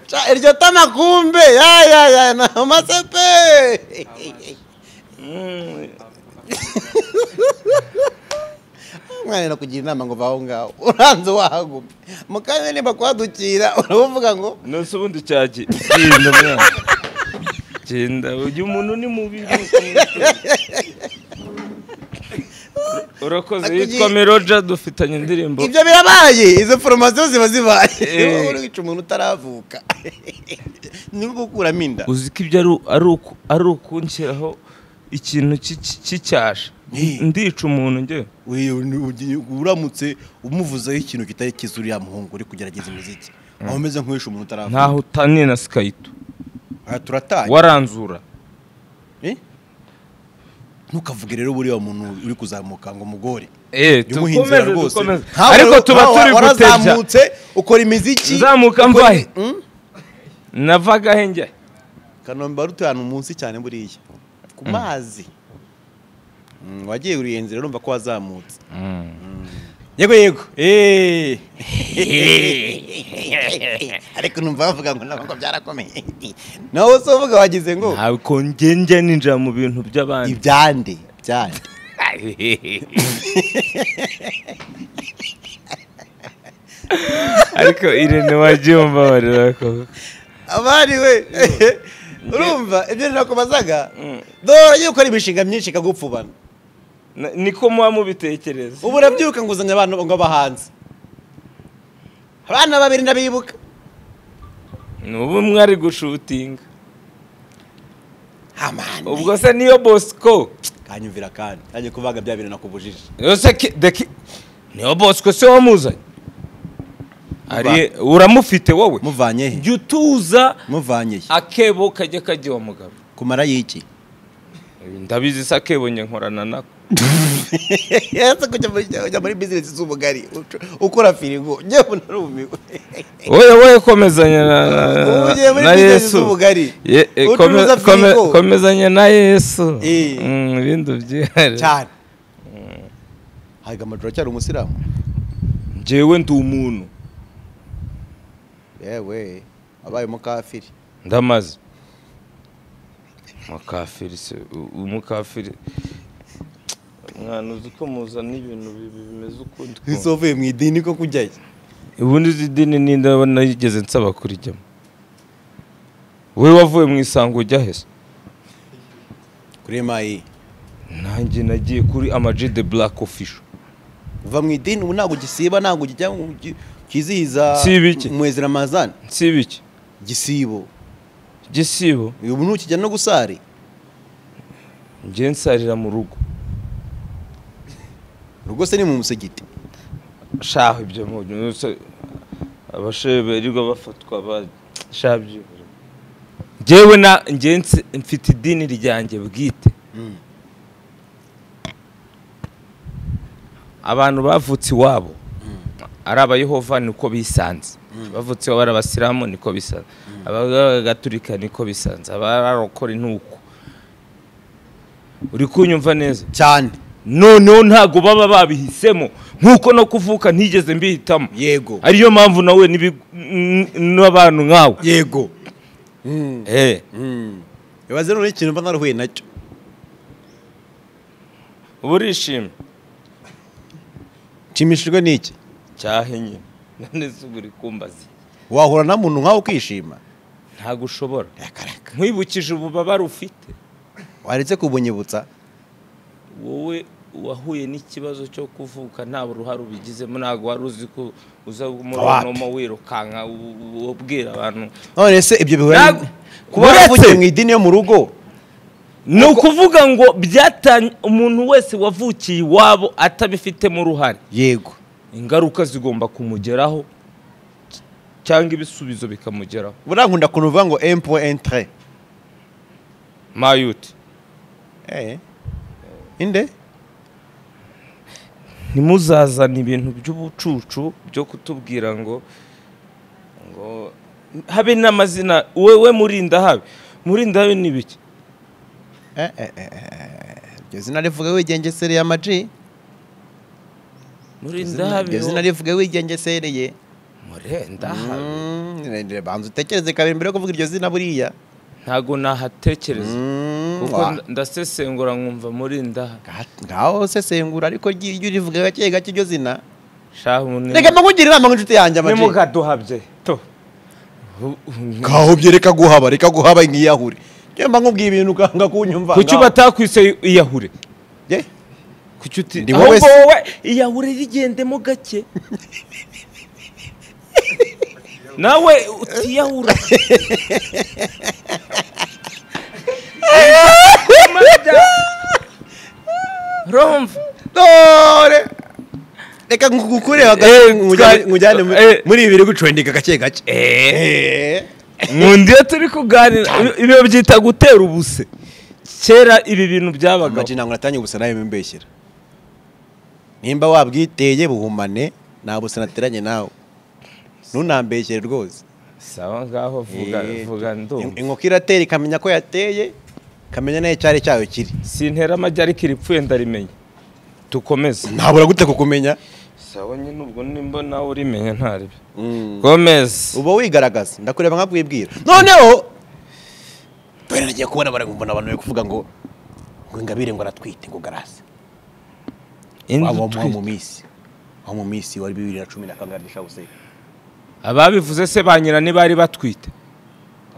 Ca- iryo tama kumbe ya ya ya namase pe mwana nakugira inama ngo vaho ngaho uranze wahaguma mu kanya nimba kwadukira uravuga ngo nose ubundi cyagi genda mwana genda uyu muntu ni mubi urakoze yitwa meroja dufitanye indirimbo ibyo birabaye izo foromasiyo ziba zibaye Eh. wowe uri wica umuntu utaravuka ni nko gukuramo inda uzi ko ibyo ari- ari uku- ari ukunshyiraho ikintu cy'iki- cy'icyasha Ni. ndica umuntu njyewe Uyu ni- ugiye- uramutse umuvuzeho ikintu kitari cyiza uriya muhungu uri kugerageza umuziki waba umeze nk'uwishe umuntu utaravuka ntaho utaniye na sikayito aha turatanye waranzura Eh? ntukavuge rero buriya muntu uri kuzamuka ngo umugore Eh, umuhinzi dukomeze rwose dukomeze Nkawe ariko rero- tuba nkawe turi gutebya warazamutse ukora imiziki nzamuka ukora- mvahe Mm? navagahe njya kanombe wari utuye ahantu munsi cyane buriya ku mazi Mm, wagiye uriye inzira urumva ko wazamutse yego yego Eh. ariko numva bavuga ngo nabwo byarakomeye nawe se uvuga wagize ngo ntabwo njye njya ninjira mu bintu by'abandi ibyande byande ariko irene wagiye umbabarira koko abari we urumva ibyo nakubazaga dore agiye gukora imishinga myinshi ikagupfubana Na- niko muba mubitekereza ubu urabyuka nguzanya abantu ngo abahanzi abana babiri ndabibuka ni ubu mwari gushutinga amani ubwo se niyo bosco kanyumvira kandi nanjye kubaga bya bintu nakubujije yose ki- the ki- niyo bosco se wamuzanye ari uramufite wowe muvanye he jya utuza muvanye he akebo kajya kajya mugabo kumara y'iki ndabizi se akebo njye nkorana nako yese kujya muri ujya muri bizinesi z'ubugari ucu- ukora firigo ngewe narumiwe wowe wowe komezanya na- Ubu ugiye na- muri na business yesu z'ubugari. Ye- eh, Ucuruza kome- kome- firigo. komezanya na yesu Eh. Mm, ibindi byihariye cyane haga amajoro cyari umusilamu njyewe ndi umuntu yewe abaye umukafiri ndamaze umukafiri se u- umukafiri mwana uzi ko muzana ibintu bibi bimeze ukundi ese uvuye mu idini ko kujyayo ubundi izi dini ninde nayigeze nsaba kurijyamo wowe wavuye mu isango ujya hese kuri emayi nanjye nagiye kuri amaji de black official uva mu idini ubu ntabwo gisiba ntabwo kijya mu gi- kizihiza Siba iki? mwezi ramazani nsiba iki gisibo gisibo ubu ntukijya no gusari njye nsarira mu rugo rwose ni mu musigiti shaho ibyo mubyose abashehe birirwa bafatwa ba shabyo njyewe na njye nsi- mfite idini ryanjye bwite abantu bavutse iwabo ari abayehova niko bisanze bavutseho bari abasilamu niko bisanze abagaturika niko bisanze abarokore ntuko uri kunyumva neza cyane noneho ntabwo baba babihisemo nk'uko no kuvuka ntigeze mbihitamo yego ariyo mpamvu nawe n'ibi- n- n'abantu nkawe yego Eh, ibaze noneho ikintu mba narahuye nacyo uba urishimye nshimishijwe n'iki cyahenye none se uba uri kumbaza wahura na muntu nkawe ukishima ntabwo ushobora akareka nkwibukije ububabare ufite waretse kubunyibutsa wowe wahuye n'ikibazo cyo kuvuka nta ruhare ubigizemo ntabwo wari uzi ko uza muri Wapi? uno wirukanka u- u- ubwira abantu none se ibyo bihura Ntabwo- kuba Uretse- waravukiye mu idini yo mu rugo ni ukuvuga ngo byatanye umuntu wese wavukiye iwabo atabifitemo uruhare yego ingaruka zigomba kumugeraho c- cyangwa ibisubizo bikamugeraho burankunda kuntu uvuga ngo empo entre mayuti eh inde ntimuzazane ibintu by'ubucucu byo kutubwira ngo ngo habe n'amazina wewe murinda habe murinda habe ni biki eh eh eh, eh iryo zina rivuga wigengesereye amaji murinda habe iryo zina rivuga wigengesereye murenda habe Mm, reba, banza utekereze kabiri mbere yo kuvuga iryo zina buriya ntago nahatekereza Mm, kuko wa- nda- ndasesengura nkumva murinda habe Ga- ngaho sesengura ariko ry- iryo urivuga gake gake iryo zina shahu ni reka mbakugira inama nk'inshuti yanjye amaji nimugaduhabye to ngaho byereka guhaba reka guhaba nk'iyahure njyewe mba nkubwiye ibintu ukanga kunyumva kuki ngaho. batakwise iyahure Ye? kuki uti Ndi wowe ahubwo se. wowe iyahure rigendemo gake nawe utiyahura romva Dore. reka nkukure Eh, twari- nkujyane mu- eh. muri ibi biri gucwendeka gake gake Eh. nkunda iyo turi kuganira ibyo byita gutera ubuse kera ibi bintu byabagaho amaji ntabwo natangiye gusa nawe mbeshyira nimba wabwiteye buhumane nta busa nateranye nawe ntunambeshyere rwose sawa ngaho vuga Eh, vuga ndumva inkoko iratera ikamenya ko yateye ikamenya nayo icyari cyayo kiri sintera amajya ariko iripfuye ndarimenya dukomeze ntabura gute kukumenya sawa nyine ubwo nimba nawe urimenya ntaribyo gomez uba wigaragaza ndakureba nkabwibwira noneho dore nagiye kubona bari mbona abantu bari kuvuga ngo ngo ingabire ngo aratwite ngo garase indi waba utwi- mu minsi aho mu minsi wari bibiri na cumi na kangahe ndashaka ababivuze se ba nyirani bari batwite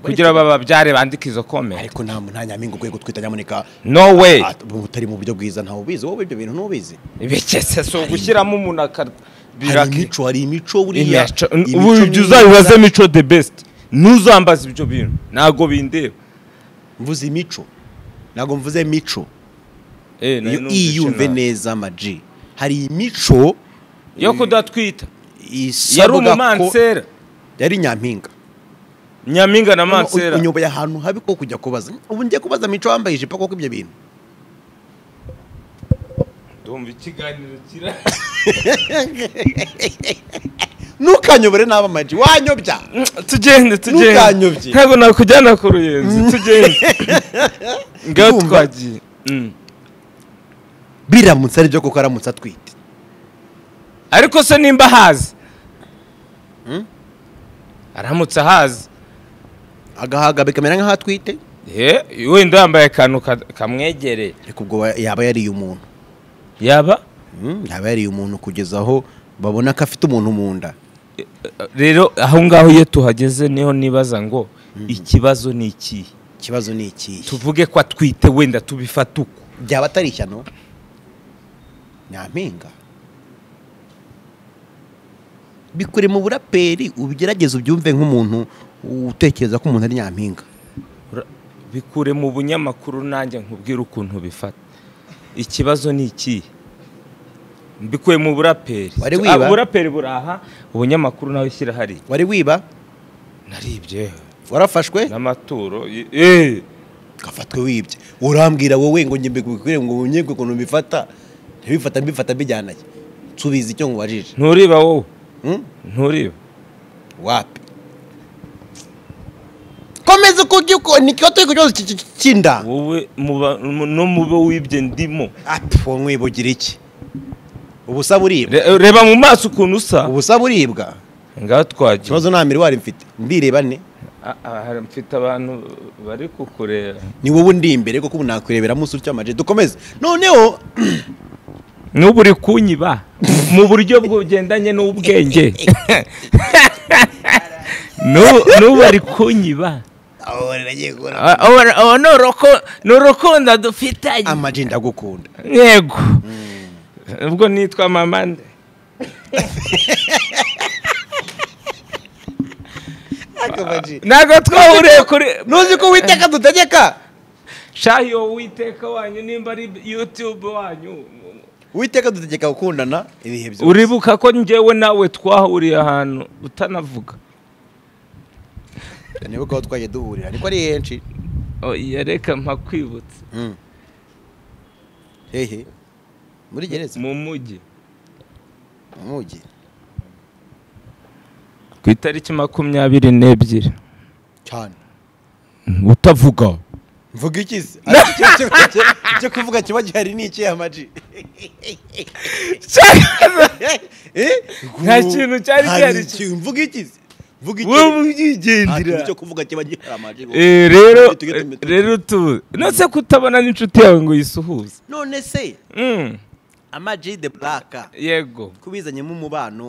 kugira bababyare bandike izo komenti ariko nta nta nyampinga ukwiye gutwita nyamuneka no way Ah, utari mu buryo bwiza ntawe ubizi wowe ibyo bintu ntubizi ibikese si ugushyiramo umuntu akabira hari imico hari imico buriya imico ubu imico ibyo myiza. uzabibaze mico the best ntuzambaze ibyo bintu ntabwo bindeba mvuze imico ntabwo mvuze mico Eh, nari iyo numvise iyumve nabi. neza amaji hari imico yo kudatwita yari isabwa ko umumansera yari nyampinga nyampinga na mansera unyoboye ahantu habi ko kujya kubaza ubu ngiye kubaza mico wambaye ijipo koko ibyo bintu ndumva ikiganiro kira ntukanyobore nabi amaji wanyobya tugende tugende Ntukanyobye. ntabwo nakujyana ku ruyenzi tugende ngaho Ndumva. twagiye Mm. biramutse ari byo kuko aramutse atwite ariko se nimba ahazi aramutse ahazi agahaga bikamera nk'aho atwite Eh, wenda yambaye akantu ka- kamwegereye ariko ubwo yaba yariye umuntu yaba Mm, yaba yariye umuntu kugeza aho babona ko afite umuntu mu nda rero aho ngaho iyo tuhageze niho nibaza ngo ikibazo ni ikihe ikibazo ni ikihe tuvuge ko atwite wenda tubifata uko byaba atari ishyano nyampinga bikure mu buraperi ubigerageze ubyumve nk'umuntu utekereza ko umuntu ari nyampinga Ura- bikure mu bunyamakuru nanjye nkubwire ukuntu bifata ikibazo ni ikihe mbikuye mu buraperi Wari Ah, wiba? uburaperi buraha ubunyamakuru nawe shyira hari wari wiba naribye warafashwe n'amaturo y- eh gafatwe wibye urambwira wowe ngo njye mbikwiye ngo unyegwe ukuntu mbifata ntibifata mbifata mbijyanaye nsubiza icyo nkubajije nturiba wowe nturiba wapi komeza uko ujya uko ni kiba turi ku kibazo cy'iki- cy'iki- cy'inda wowe muba- mu- no mube wibye ndimo ati uwo mwibugira iki ubusa buribwa Re- reba mu maso ukuntu usa ubusa buribwa ngaho twagiye ikibazo nta miriwari mfite mbireba ne Ah, ah, hari- mfite abantu bari kukureba ni wowe ndi imbere kuko ubu nakwirebera munsi utya amaje dukomeze noneho n'ubu uri kunyiba mu buryo bugendanye n'ubwenge N'ubu- n'ubu ari kunyiba Ah, ora- oh, ni uruku- ni urukundo dufitanye amaje ndagukunda yego ubwo nitwa mama nde ntabwo twahuriye kuri ntuzi ko witeka dutegeka shahi wowe witeka wanyu nimba ari yutube wanyu witeka dutegeka gukundana ibihe byose uribuka ko njyewe nawe twahuriye ahantu utanavuga nibuka aho twagiye duhurira niko ari henshi oya reka mpakwibutse Mm. hehe muri gereza mu mujyi mu mugi ku itariki makumyabiri n'ebyiri cyane utavuga mvuga iki se Ariko icyo- icyo- icyo- icyo kuvuga kiba gihari ni iki amaji Nta kintu cyari gihari. mvuga iki se mvuga iki wowe Nta kintu ubyigendera cyo kuvuga kiba gihari amaji Eh, rero Tujye tumenya. rero tu nose kutabona n'inshuti yawe ngo uyisuhuze none se Mm, amaji de black yego kubizanyemo umubano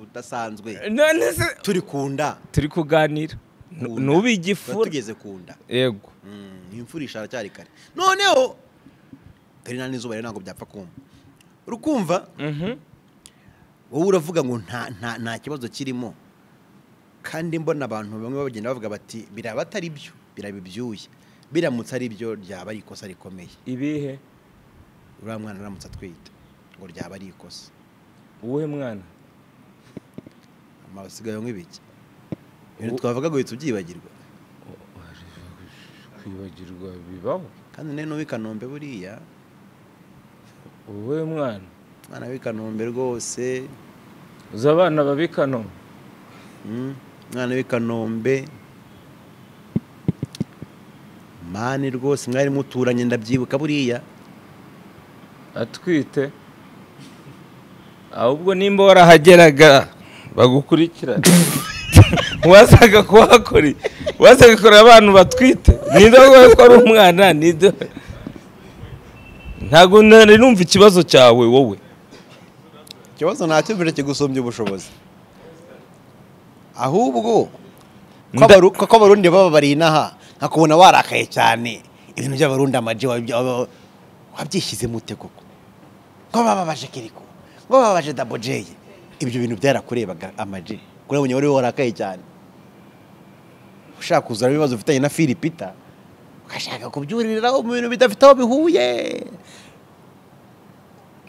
udasanzwe none se turi ku nda turi kuganira Ku nda. nubi Tuba igifura tugeze ku nda yego Mm, imfura ishara cyari kare noneho dore nta n'izuba rero ntabwo byapfa kumva urukumva Mhm. wowe uravuga ngo nta nta nta kibazo kirimo kandi mbona abantu bamwe bagenda bavuga bati biraba atari byo biraba ibyuya biramutse ari byo ryaba ari ikosa rikomeye ibihe uriya mwana aramutse atwite ngo ryaba ari ikosa wowe mwana amabasigayo nk'ibiki ibintu twavuga ngo uhita ubyibagirwa kwibagirwa bibaho kandi none n'uw'i Kanombe buriya wowe mwana umwana w'i Kanombe rwose uzi abana babikano Mm, umwana w'i Kanombe mani rwose mwari muturanye ndabyibuka buriya atwite ahubwo nimba warahageraga bagukurikirana wasaga kuhakora wasaga kureba abantu batwite ninde wagoye ko ari umwana ninde ntabwo nari numva ikibazo cyawe wowe ikibazo ntacyo mbere kigusumbya ubushobozi ahubwo ko Nda- abaru- ko abarundi baba bari inaha nkakubona warakaye cyane ibintu by'abarundi amaji wabya- waba- wabyishyize mute koko ngo bababaje kiriko ngo bababaje dabo jeye ibyo bintu byarakurebaga amaji kuri ubu wari warakaye cyane ushaka kuzura ibibazo ufitanye na filipita ugashaka kubyuririraho mu bintu bidafite aho bihuye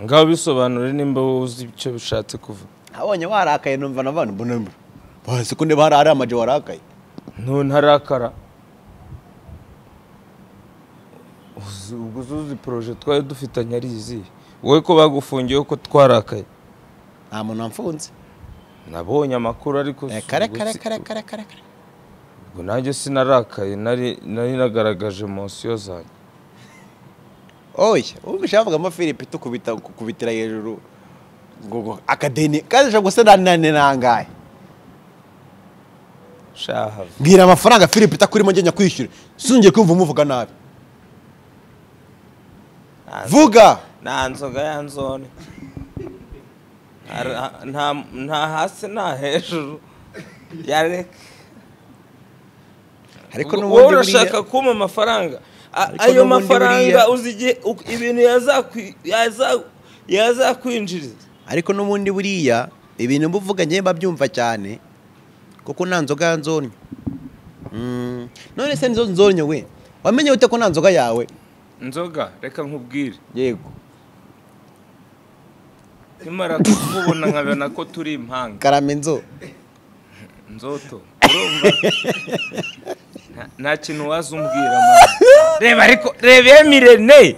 ngaho bisobanure nimba wowe uzi icyo bishatse kuvuga abonye warakaye numva na bana mbona mbona bazi ko niba hari ari amaji warakaye ntarakara ubwo uzuzi poroje twari dufitanye ari izihe wowe ko bagufungiye ko twarakaye nta muntu wamfunze nabonye amakuru ariko Eh, si- kare ubwo kare si- kare kare kare kare ubwo nanjye sinarakaye nari nari nagaragaje emotion zanjye oya ubwo ushaka kuvuga mo philippe tukubita kukubitira hejuru ngo ngo akadeni kandi ushobora gusa nanane nangahe shaha mbwira amafaranga philippe itakurimo ngenya kwishyura sinongeye kumva umuvuga nabi vuga nta nzoga ya nzone Nta- nta nta hasi nta hejuru yareka ariko Ubwo wowe n'ubundi urashaka buriya kumpa amafaranga A- Ariko ayo n'ubundi mafaranga buriya- uzi igihe uk- ibintu yazakwi- yaza- yazakwinjiriza ariko n'ubundi buriya ibintu mba uvuga ngewe mba byumva cyane kuko nta nzoga ya nzonyo Mm, none se nizo nzonyo we wamenye ute ko nta nzoga yawe inzoga reka nkubwire yego nimara kukubona nkabona ko turi impanga karame nzo nzoto urumva Nta- nta kintu waza umbwira mama. reba ariko reba emirene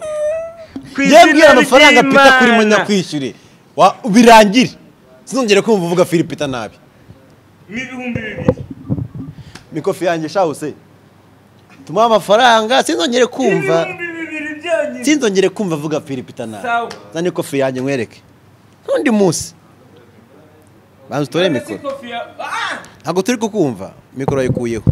ku yebwira amafaranga ry'Imana. pita kuri munyakwishyure Wa- birangire sinongere kumva uvuga filipita nabi n'ibihumbi bibiri mikofi yanjye shawuse tumuha amafaranga sinzongere kumva ibihumbi bibiri byanyu sinzongere kumva avuga filipita nabi Sawa. zana ikofi yanjye nkwereke n'undi munsi banza utore None se mikoro kofi ya- Ah! ntabwo turi kukumva mikoro yayikuyeho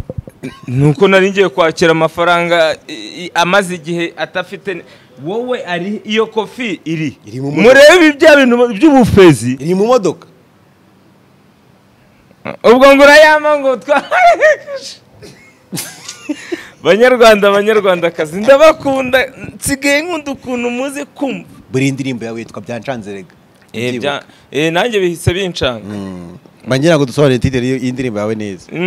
nuko nari ngiye kwakira amafaranga i- i- amaze igihe atafite ni- wowe ari iyo kofi iri Iri mu modoka. murebe bya bintu by'ubufezi iri mu modoka ubwo ngo urayama ngo twa banyarwanda banyarwandakazi ndabakunda nsigaye nkunda ukuntu muzi kumva buri ndirimbo yawe yitwa byancanze rega Eh, Ndabyibuka. bya- eh, nanjye bihise binshanga Mm. bangira ngo dusobanure titere y'indirimbo yawe neza Mm.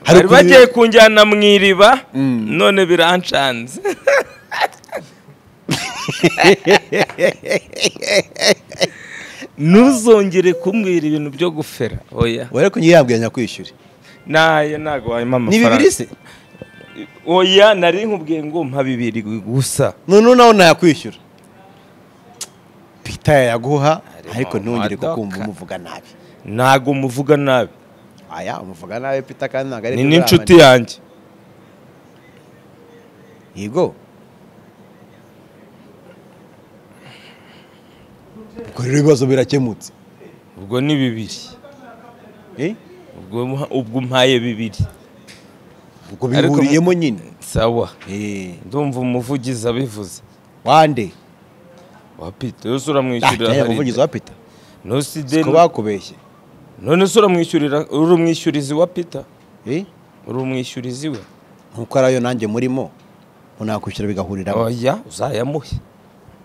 Hari bari ukuntu- bagiye kunjyana mu iriba none birancanze ntuzongere kumbwira ibintu byo gufera oya wari kunyirambwira nyakwishyure nayo ntabwo wanyuma ni amafaranga bibiri se oya nari nkubwiye ngo mpa bibiri gusa noneho nawe ntayakwishyura pita yaguha ariko ntongere madoka. kukumva umuvuga nabi ntabwo muvuga nabi aya umuvuga nabi pita kandi ntabwo ari ni byo n'inshuti uramani. yanjye yego ubwo rero ibibazo birakemutse ubwo ni bibiri eh? ubwo ubwo umpaye bibiri ubwo Ariko mu- bihuriyemo nyine sawa Eh, ndumva umuvugizi abivuze wande wa pita yose Ah, uramwishyurira cyangwa hari- umuvugizi wa pita ntuside siko bakubeshye none se uramwishyurira uri umwishyurizi wa pita Eh? uri umwishyurizi we nkuko ari ayo nanjye murimo ngo nakwishyura bigahuriraho oya uzayamuhe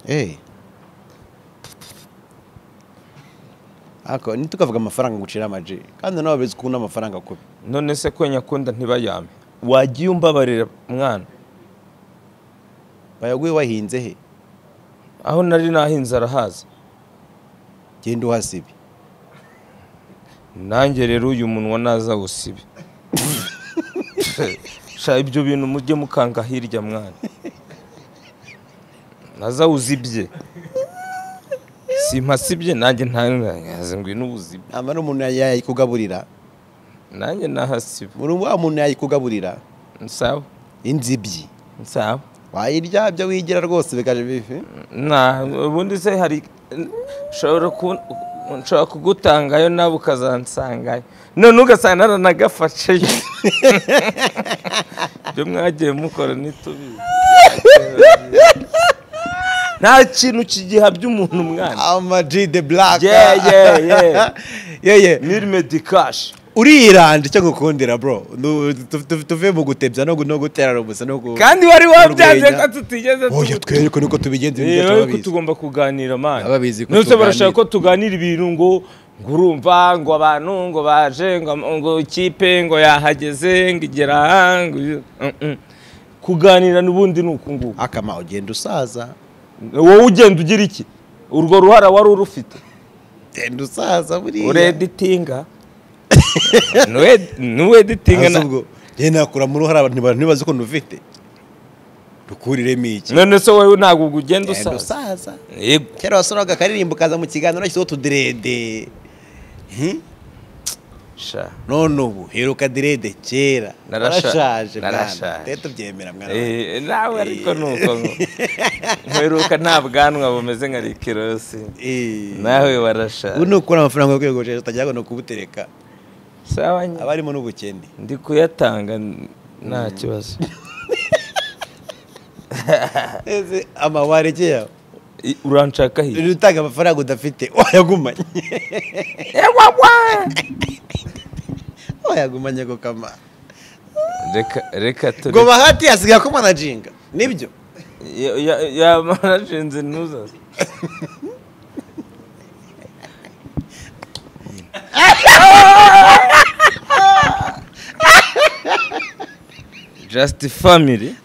Eh. Ako, ntitukavuga amafaranga ngucira amaji kandi nawe bizi ukuntu amafaranga kubi none se ko nyakunda ntibayame wagiye umbabarira mwana bayaguye wahinze he aho nari nahinze arahaza genda uhasibe nanjye rero uyu munwa naza usibe sha ibyo bintu mujye mukanga hirya mwana naza uzibye simpasibye nanjye ntazi ngwino ubuzibye nta mara umuntu yayikugaburira nanjye nahasiba muri wa muntu yayikugaburira sawa inzibyi sawa wayirya byo wigira rwose bigaje bifi nta ubundi se hari nshobora ku- nshobora kugutangayo nawe ukazansangayo none ugasanga naranagafasheyo ibyo mwagiye mukora ntitubizi nta kintu kigihabya umuntu mwana amaji de buraka Yeah, yeah, yeah. yeye mirime dikashi uriranda icyo ngukundira bro Nu- tu- tu- tuve mu gutebya no gu- no guterana ubusa no gu kandi wari wabyanze ko Urwenya. tutigeze oya tuguta twereke nuko tubigenza ibintu rero byose ko turabizi tugomba kuganira mani Ababizi ko nose barashaka tuganira. ko tuganira ibintu ngo ngo urumva ngo abantu ngo baje ngo am- ngo ikipe ngo yahageze ngo igera aha, ngo iyo- Mm-mm. kuganira n'ubundi ni uku nguku akama ugenda usaza wowe ugenda ugira iki urwo ruhara wari urufite ugenda usaza buriya ureditinga nuweditinga Azi ubwo njye nakura mu ruhara abantu abantu ntibazi ko ufite dukuriremo iki none se wowe ntabwo ubwo ugenda usaza ugenda usaza yego kera wasoraga akaririmbo ukaza mu kiganiro washyizeho utudirede Hmm? sha none ubu heruka direde kera Narasha- narashaje narashaje. mwana. Rero tubyemera mwana Eh, nawe ariko nuko nkweruka nta bwanwa bumeze nka rikirosi Eh. nawe warashaje ubu ni ukura amafaranga yo kwiyogoshesha utajya no kubutereka sawa nyine. aba arimo n'ubukene ndi kuyatanga nta kibazo ese amawarekeye I- uranshaka hirya utanga amafaranga udafite wayagumanye wayagumanye ako kama reka reka turi ngo bahati hasigaye ko manajinga nibyo Ya- ya- yamarashinze ntuzaze just family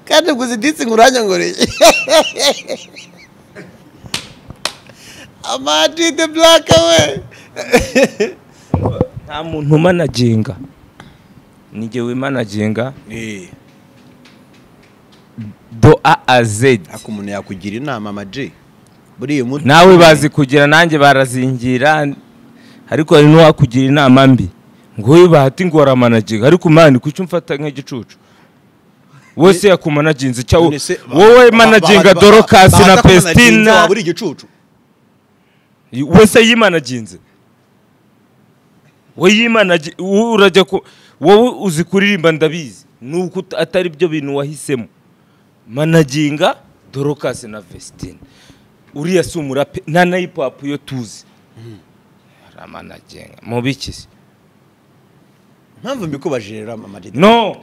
kandi gusa iditsi nguranyangoreye amadi de buraka we nta muntu umanaginga ni jye wimanaginga do a a zedi ariko umuntu yakugira inama amaji buriya umuntu nawe bazi kugira nanjye barazingira ariko hari n'uwakugira inama mbi ngo uyu bahati ngoramanaginga ariko mani kuki umfata nk'igicucu wese yakumanaginze icyo None se- wowe ba- managinga ba- ba- dorokasi bahata na ko managinze pestina wabura igicucu wese yimanaginze we yimanaginze urajya ku wowe uzi kuririmba ndabizi nuko uta- atari byo bintu wahisemo managinga dorokasi na vesitine uriya si umurape nta na hip hop yo tuzi aramanagenga mubikizi mpamvu mbikubaje rero amaji no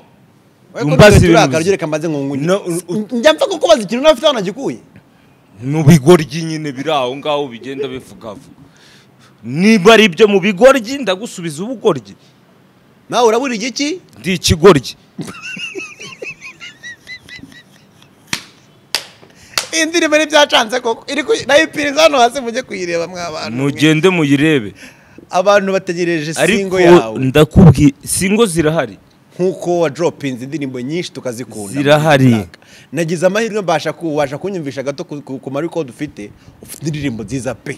Mbaza mbazi ibintu urakara bizi- reka mbaze nkunguye No, u- njya mpfa kukubaza ikintu nawe ufite wanagikuye mu bigoryi nyine biri aho ngaho bigenda bivugavuga niba ari ibyo mu bigoryi ndagusubiza ubugoryi nawe urabura igiki ndi ikigoryi iyi ndirimbo ntibyacanze koko iri ku- nayo ipiriza hano hasi mujye kuyireba mw'abantu mugende muyirebe abantu bategereje singo ariko yawe ndakubwiye singo zirahari nk'uko wa dropinze indirimbo nyinshi tukazikunda Zirahari. nagize amahirwe mbasha ku- ubasha kunyumvisha gato ku- ku ku marikodi ufite ufite indirimbo nziza pe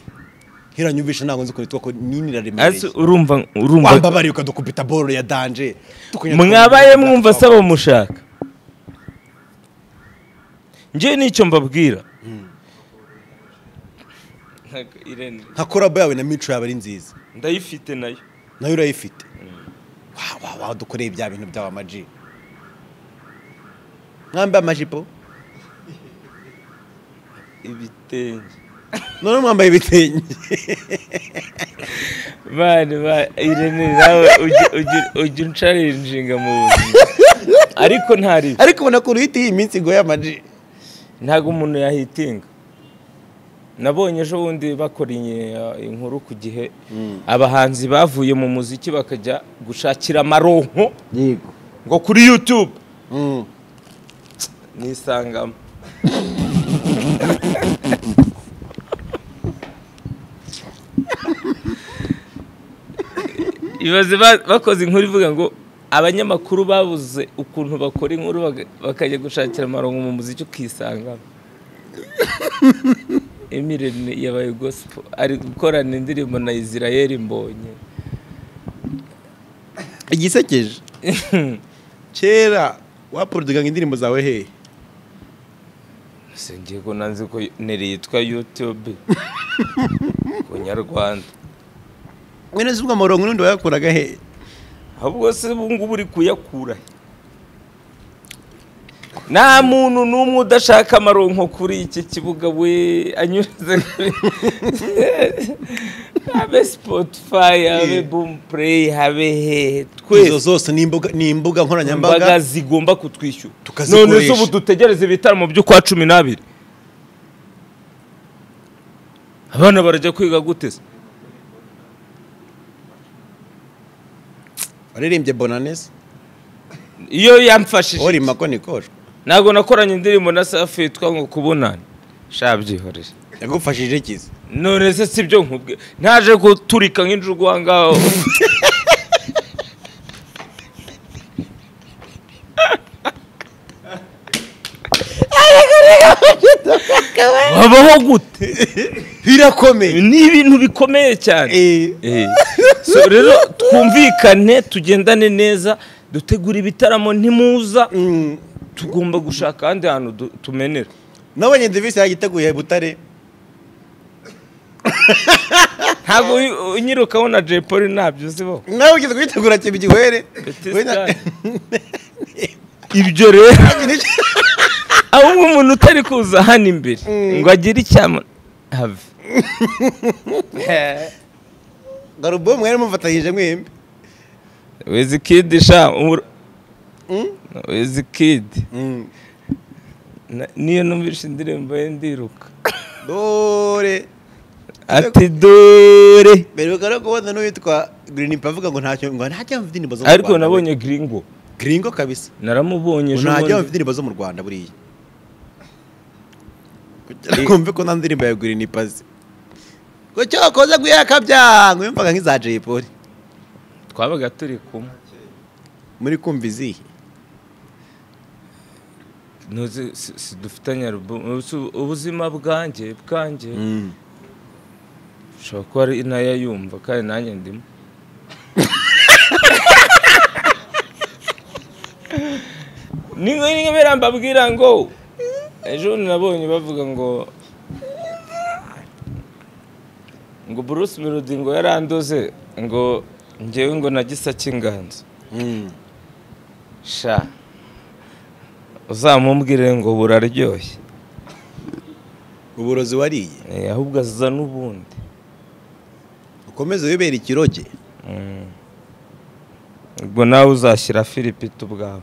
hiranyumvisha ntabwo nzi kuritwa ko nini Ese iraremereye urumva urumva wambabariye ukadukubita boro ya danje tukunyatwa- mwabaye mwumva asaba mushaka njye nicyo mbabwira Ntago- Irene, nka korabo yawe na mico yawe ari nziza ndayifite nayo nayo urayifite wawa wawa dukoreye bya bintu byawe amaji mwambaye amajipo ibitenge none mwambaye ibitenge bane ba irene nawe ujya- ujya- ujya uncarinjinga mu buzima ariko ntari ariko ubona ko uruhita iyi minsi igoye amaji ntabwo umuntu yahitinga nabonye ejo bundi bakoranye uh, inkuru ku gihe abahanzi bavuye mu muziki bakajya gushakira amaronko ngo kuri yutube nisangamo ibaze ba- bakoze inkuru ivuga ngo abanyamakuru babuze ukuntu bakora inkuru baga- bakajya gushakira amaronko mu muziki ukisangamo emirene yabaye gosipo ari gukorana indirimbo na israel mbonye igisekeje kera waporodinga indirimbo zawe hehe singiye ko nanze ko nere yitwa yutube ku nyarwanda mwene z'ubwo amarongo n'undi wayakuraga hehe ahubwo se ubu ngubu uri kuyakura he? nta muntu n'umwe udashaka amaronko kuri iki kibuga we anyuze kuri habe spotify habe boom play habe hehe izo twese zose ni imbuga- ni imbaga imbuga nkoranyambaga zigomba kutwishyura Tukazikoresha. none se ubu dutegereze ibitaramo by'ukwa cumi n'abiri abana barajya kwiga gute se waririmbye bonanesi iyo yamfashije uri mako nikoshwa ntabwo nakoranye indirimbo na safi yitwa ngo kubonana shabyihorere yagufashije ikiza none se si byo nkubwe ntaje guturika nk'injugu aha ngaho babaho gute birakomeye ni ibintu bikomeye cyane Eh, Eh. So rero twumvikane tugendane neza dutegura ibitaramo ntimuza mm, tugomba gushaka ahandi hantu du- tumenera nabonye devisi yagiteguye butare ntabwo uyu- unyirukaho na jay paul ntabyo uzibaho nawe ugize kuyitegura kiba igihwere Petit We na- Star. ibyo rero ahubwo umuntu utari kuza hano imbere ngo agire icyama have garubo mwari mufatanyije mwembi wizikidi sha ura- wizikidi Na- niyo numvise indirimbo ye ndiruka dore ati dore mbere bigara kubona n'uwitwa grinipa avuga ngo ntacyo ngo ntajya mfite indirimbo zo mu ariko Rwanda, we. nabonye gringo gringo kabisa naramubonye ejo ntajya mfite bundi indirimbo zo mu rwanda buriya kugira ngo mve ko nta ndirimbo ya grinipa ze ngo cyo wakoze guyakabyango yumvaga nk'iza jay polly twabaga turi kumwe muri kumva izihe ntuzi si- si dufitanye alubumu ubu- ubuzima bwanjye bwanjye ushobora kuba ari nayo yumva kandi nanjye ndimo ni nk'ibera mbabwira ngo ejo bundi nabonye bavuga ngo ngo Bruce Melody ngo yarandoze ngo ngewe ngo na gisa cy'inganzo sha uzamumbwire ngo buraryoshye uburozi wariye Eh, ahubwo aza n'ubundi ukomeze wibera ikiroge ubwo nawe uzashyira firipiti ubwawe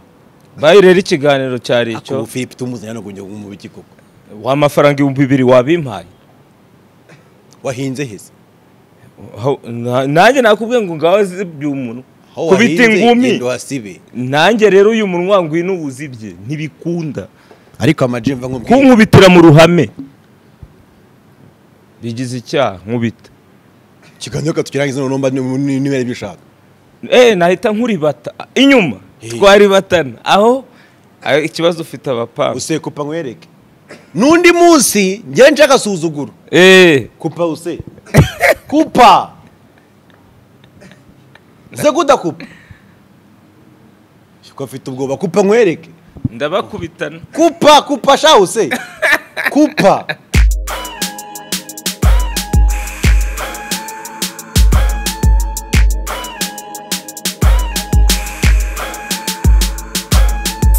bayo rero ikiganiro cyari ariko icyo ubu philippe tumuzanye hano ngo mu biki koko w'amafaranga ibihumbi bibiri wabimpaye wahinze heze Aho- na- nanjye nakubwiye ngo ngaho zibye umunwa Aho kubita wahinze, ingumi genda uhasibe nanjye rero uyu munwa ngwino wuzibye ntibikunda ariko amajwi mva nkubwira kunkubitira mu ruhame bigize icyaha nkubita ikiganiro katukirangiza noneho mba ni- niba aribyo ushaka eh nahita nkuribata inyuma Eh. twaribatana aho aho ikibazo ufite abapanga use kupa nkwereke n'undi munsi njye nshaka suzuguro eh kupa use kupa use kudakupa ko afite ubwoba kupa nkwereke ndabakubitana kupa kupa sha use kupa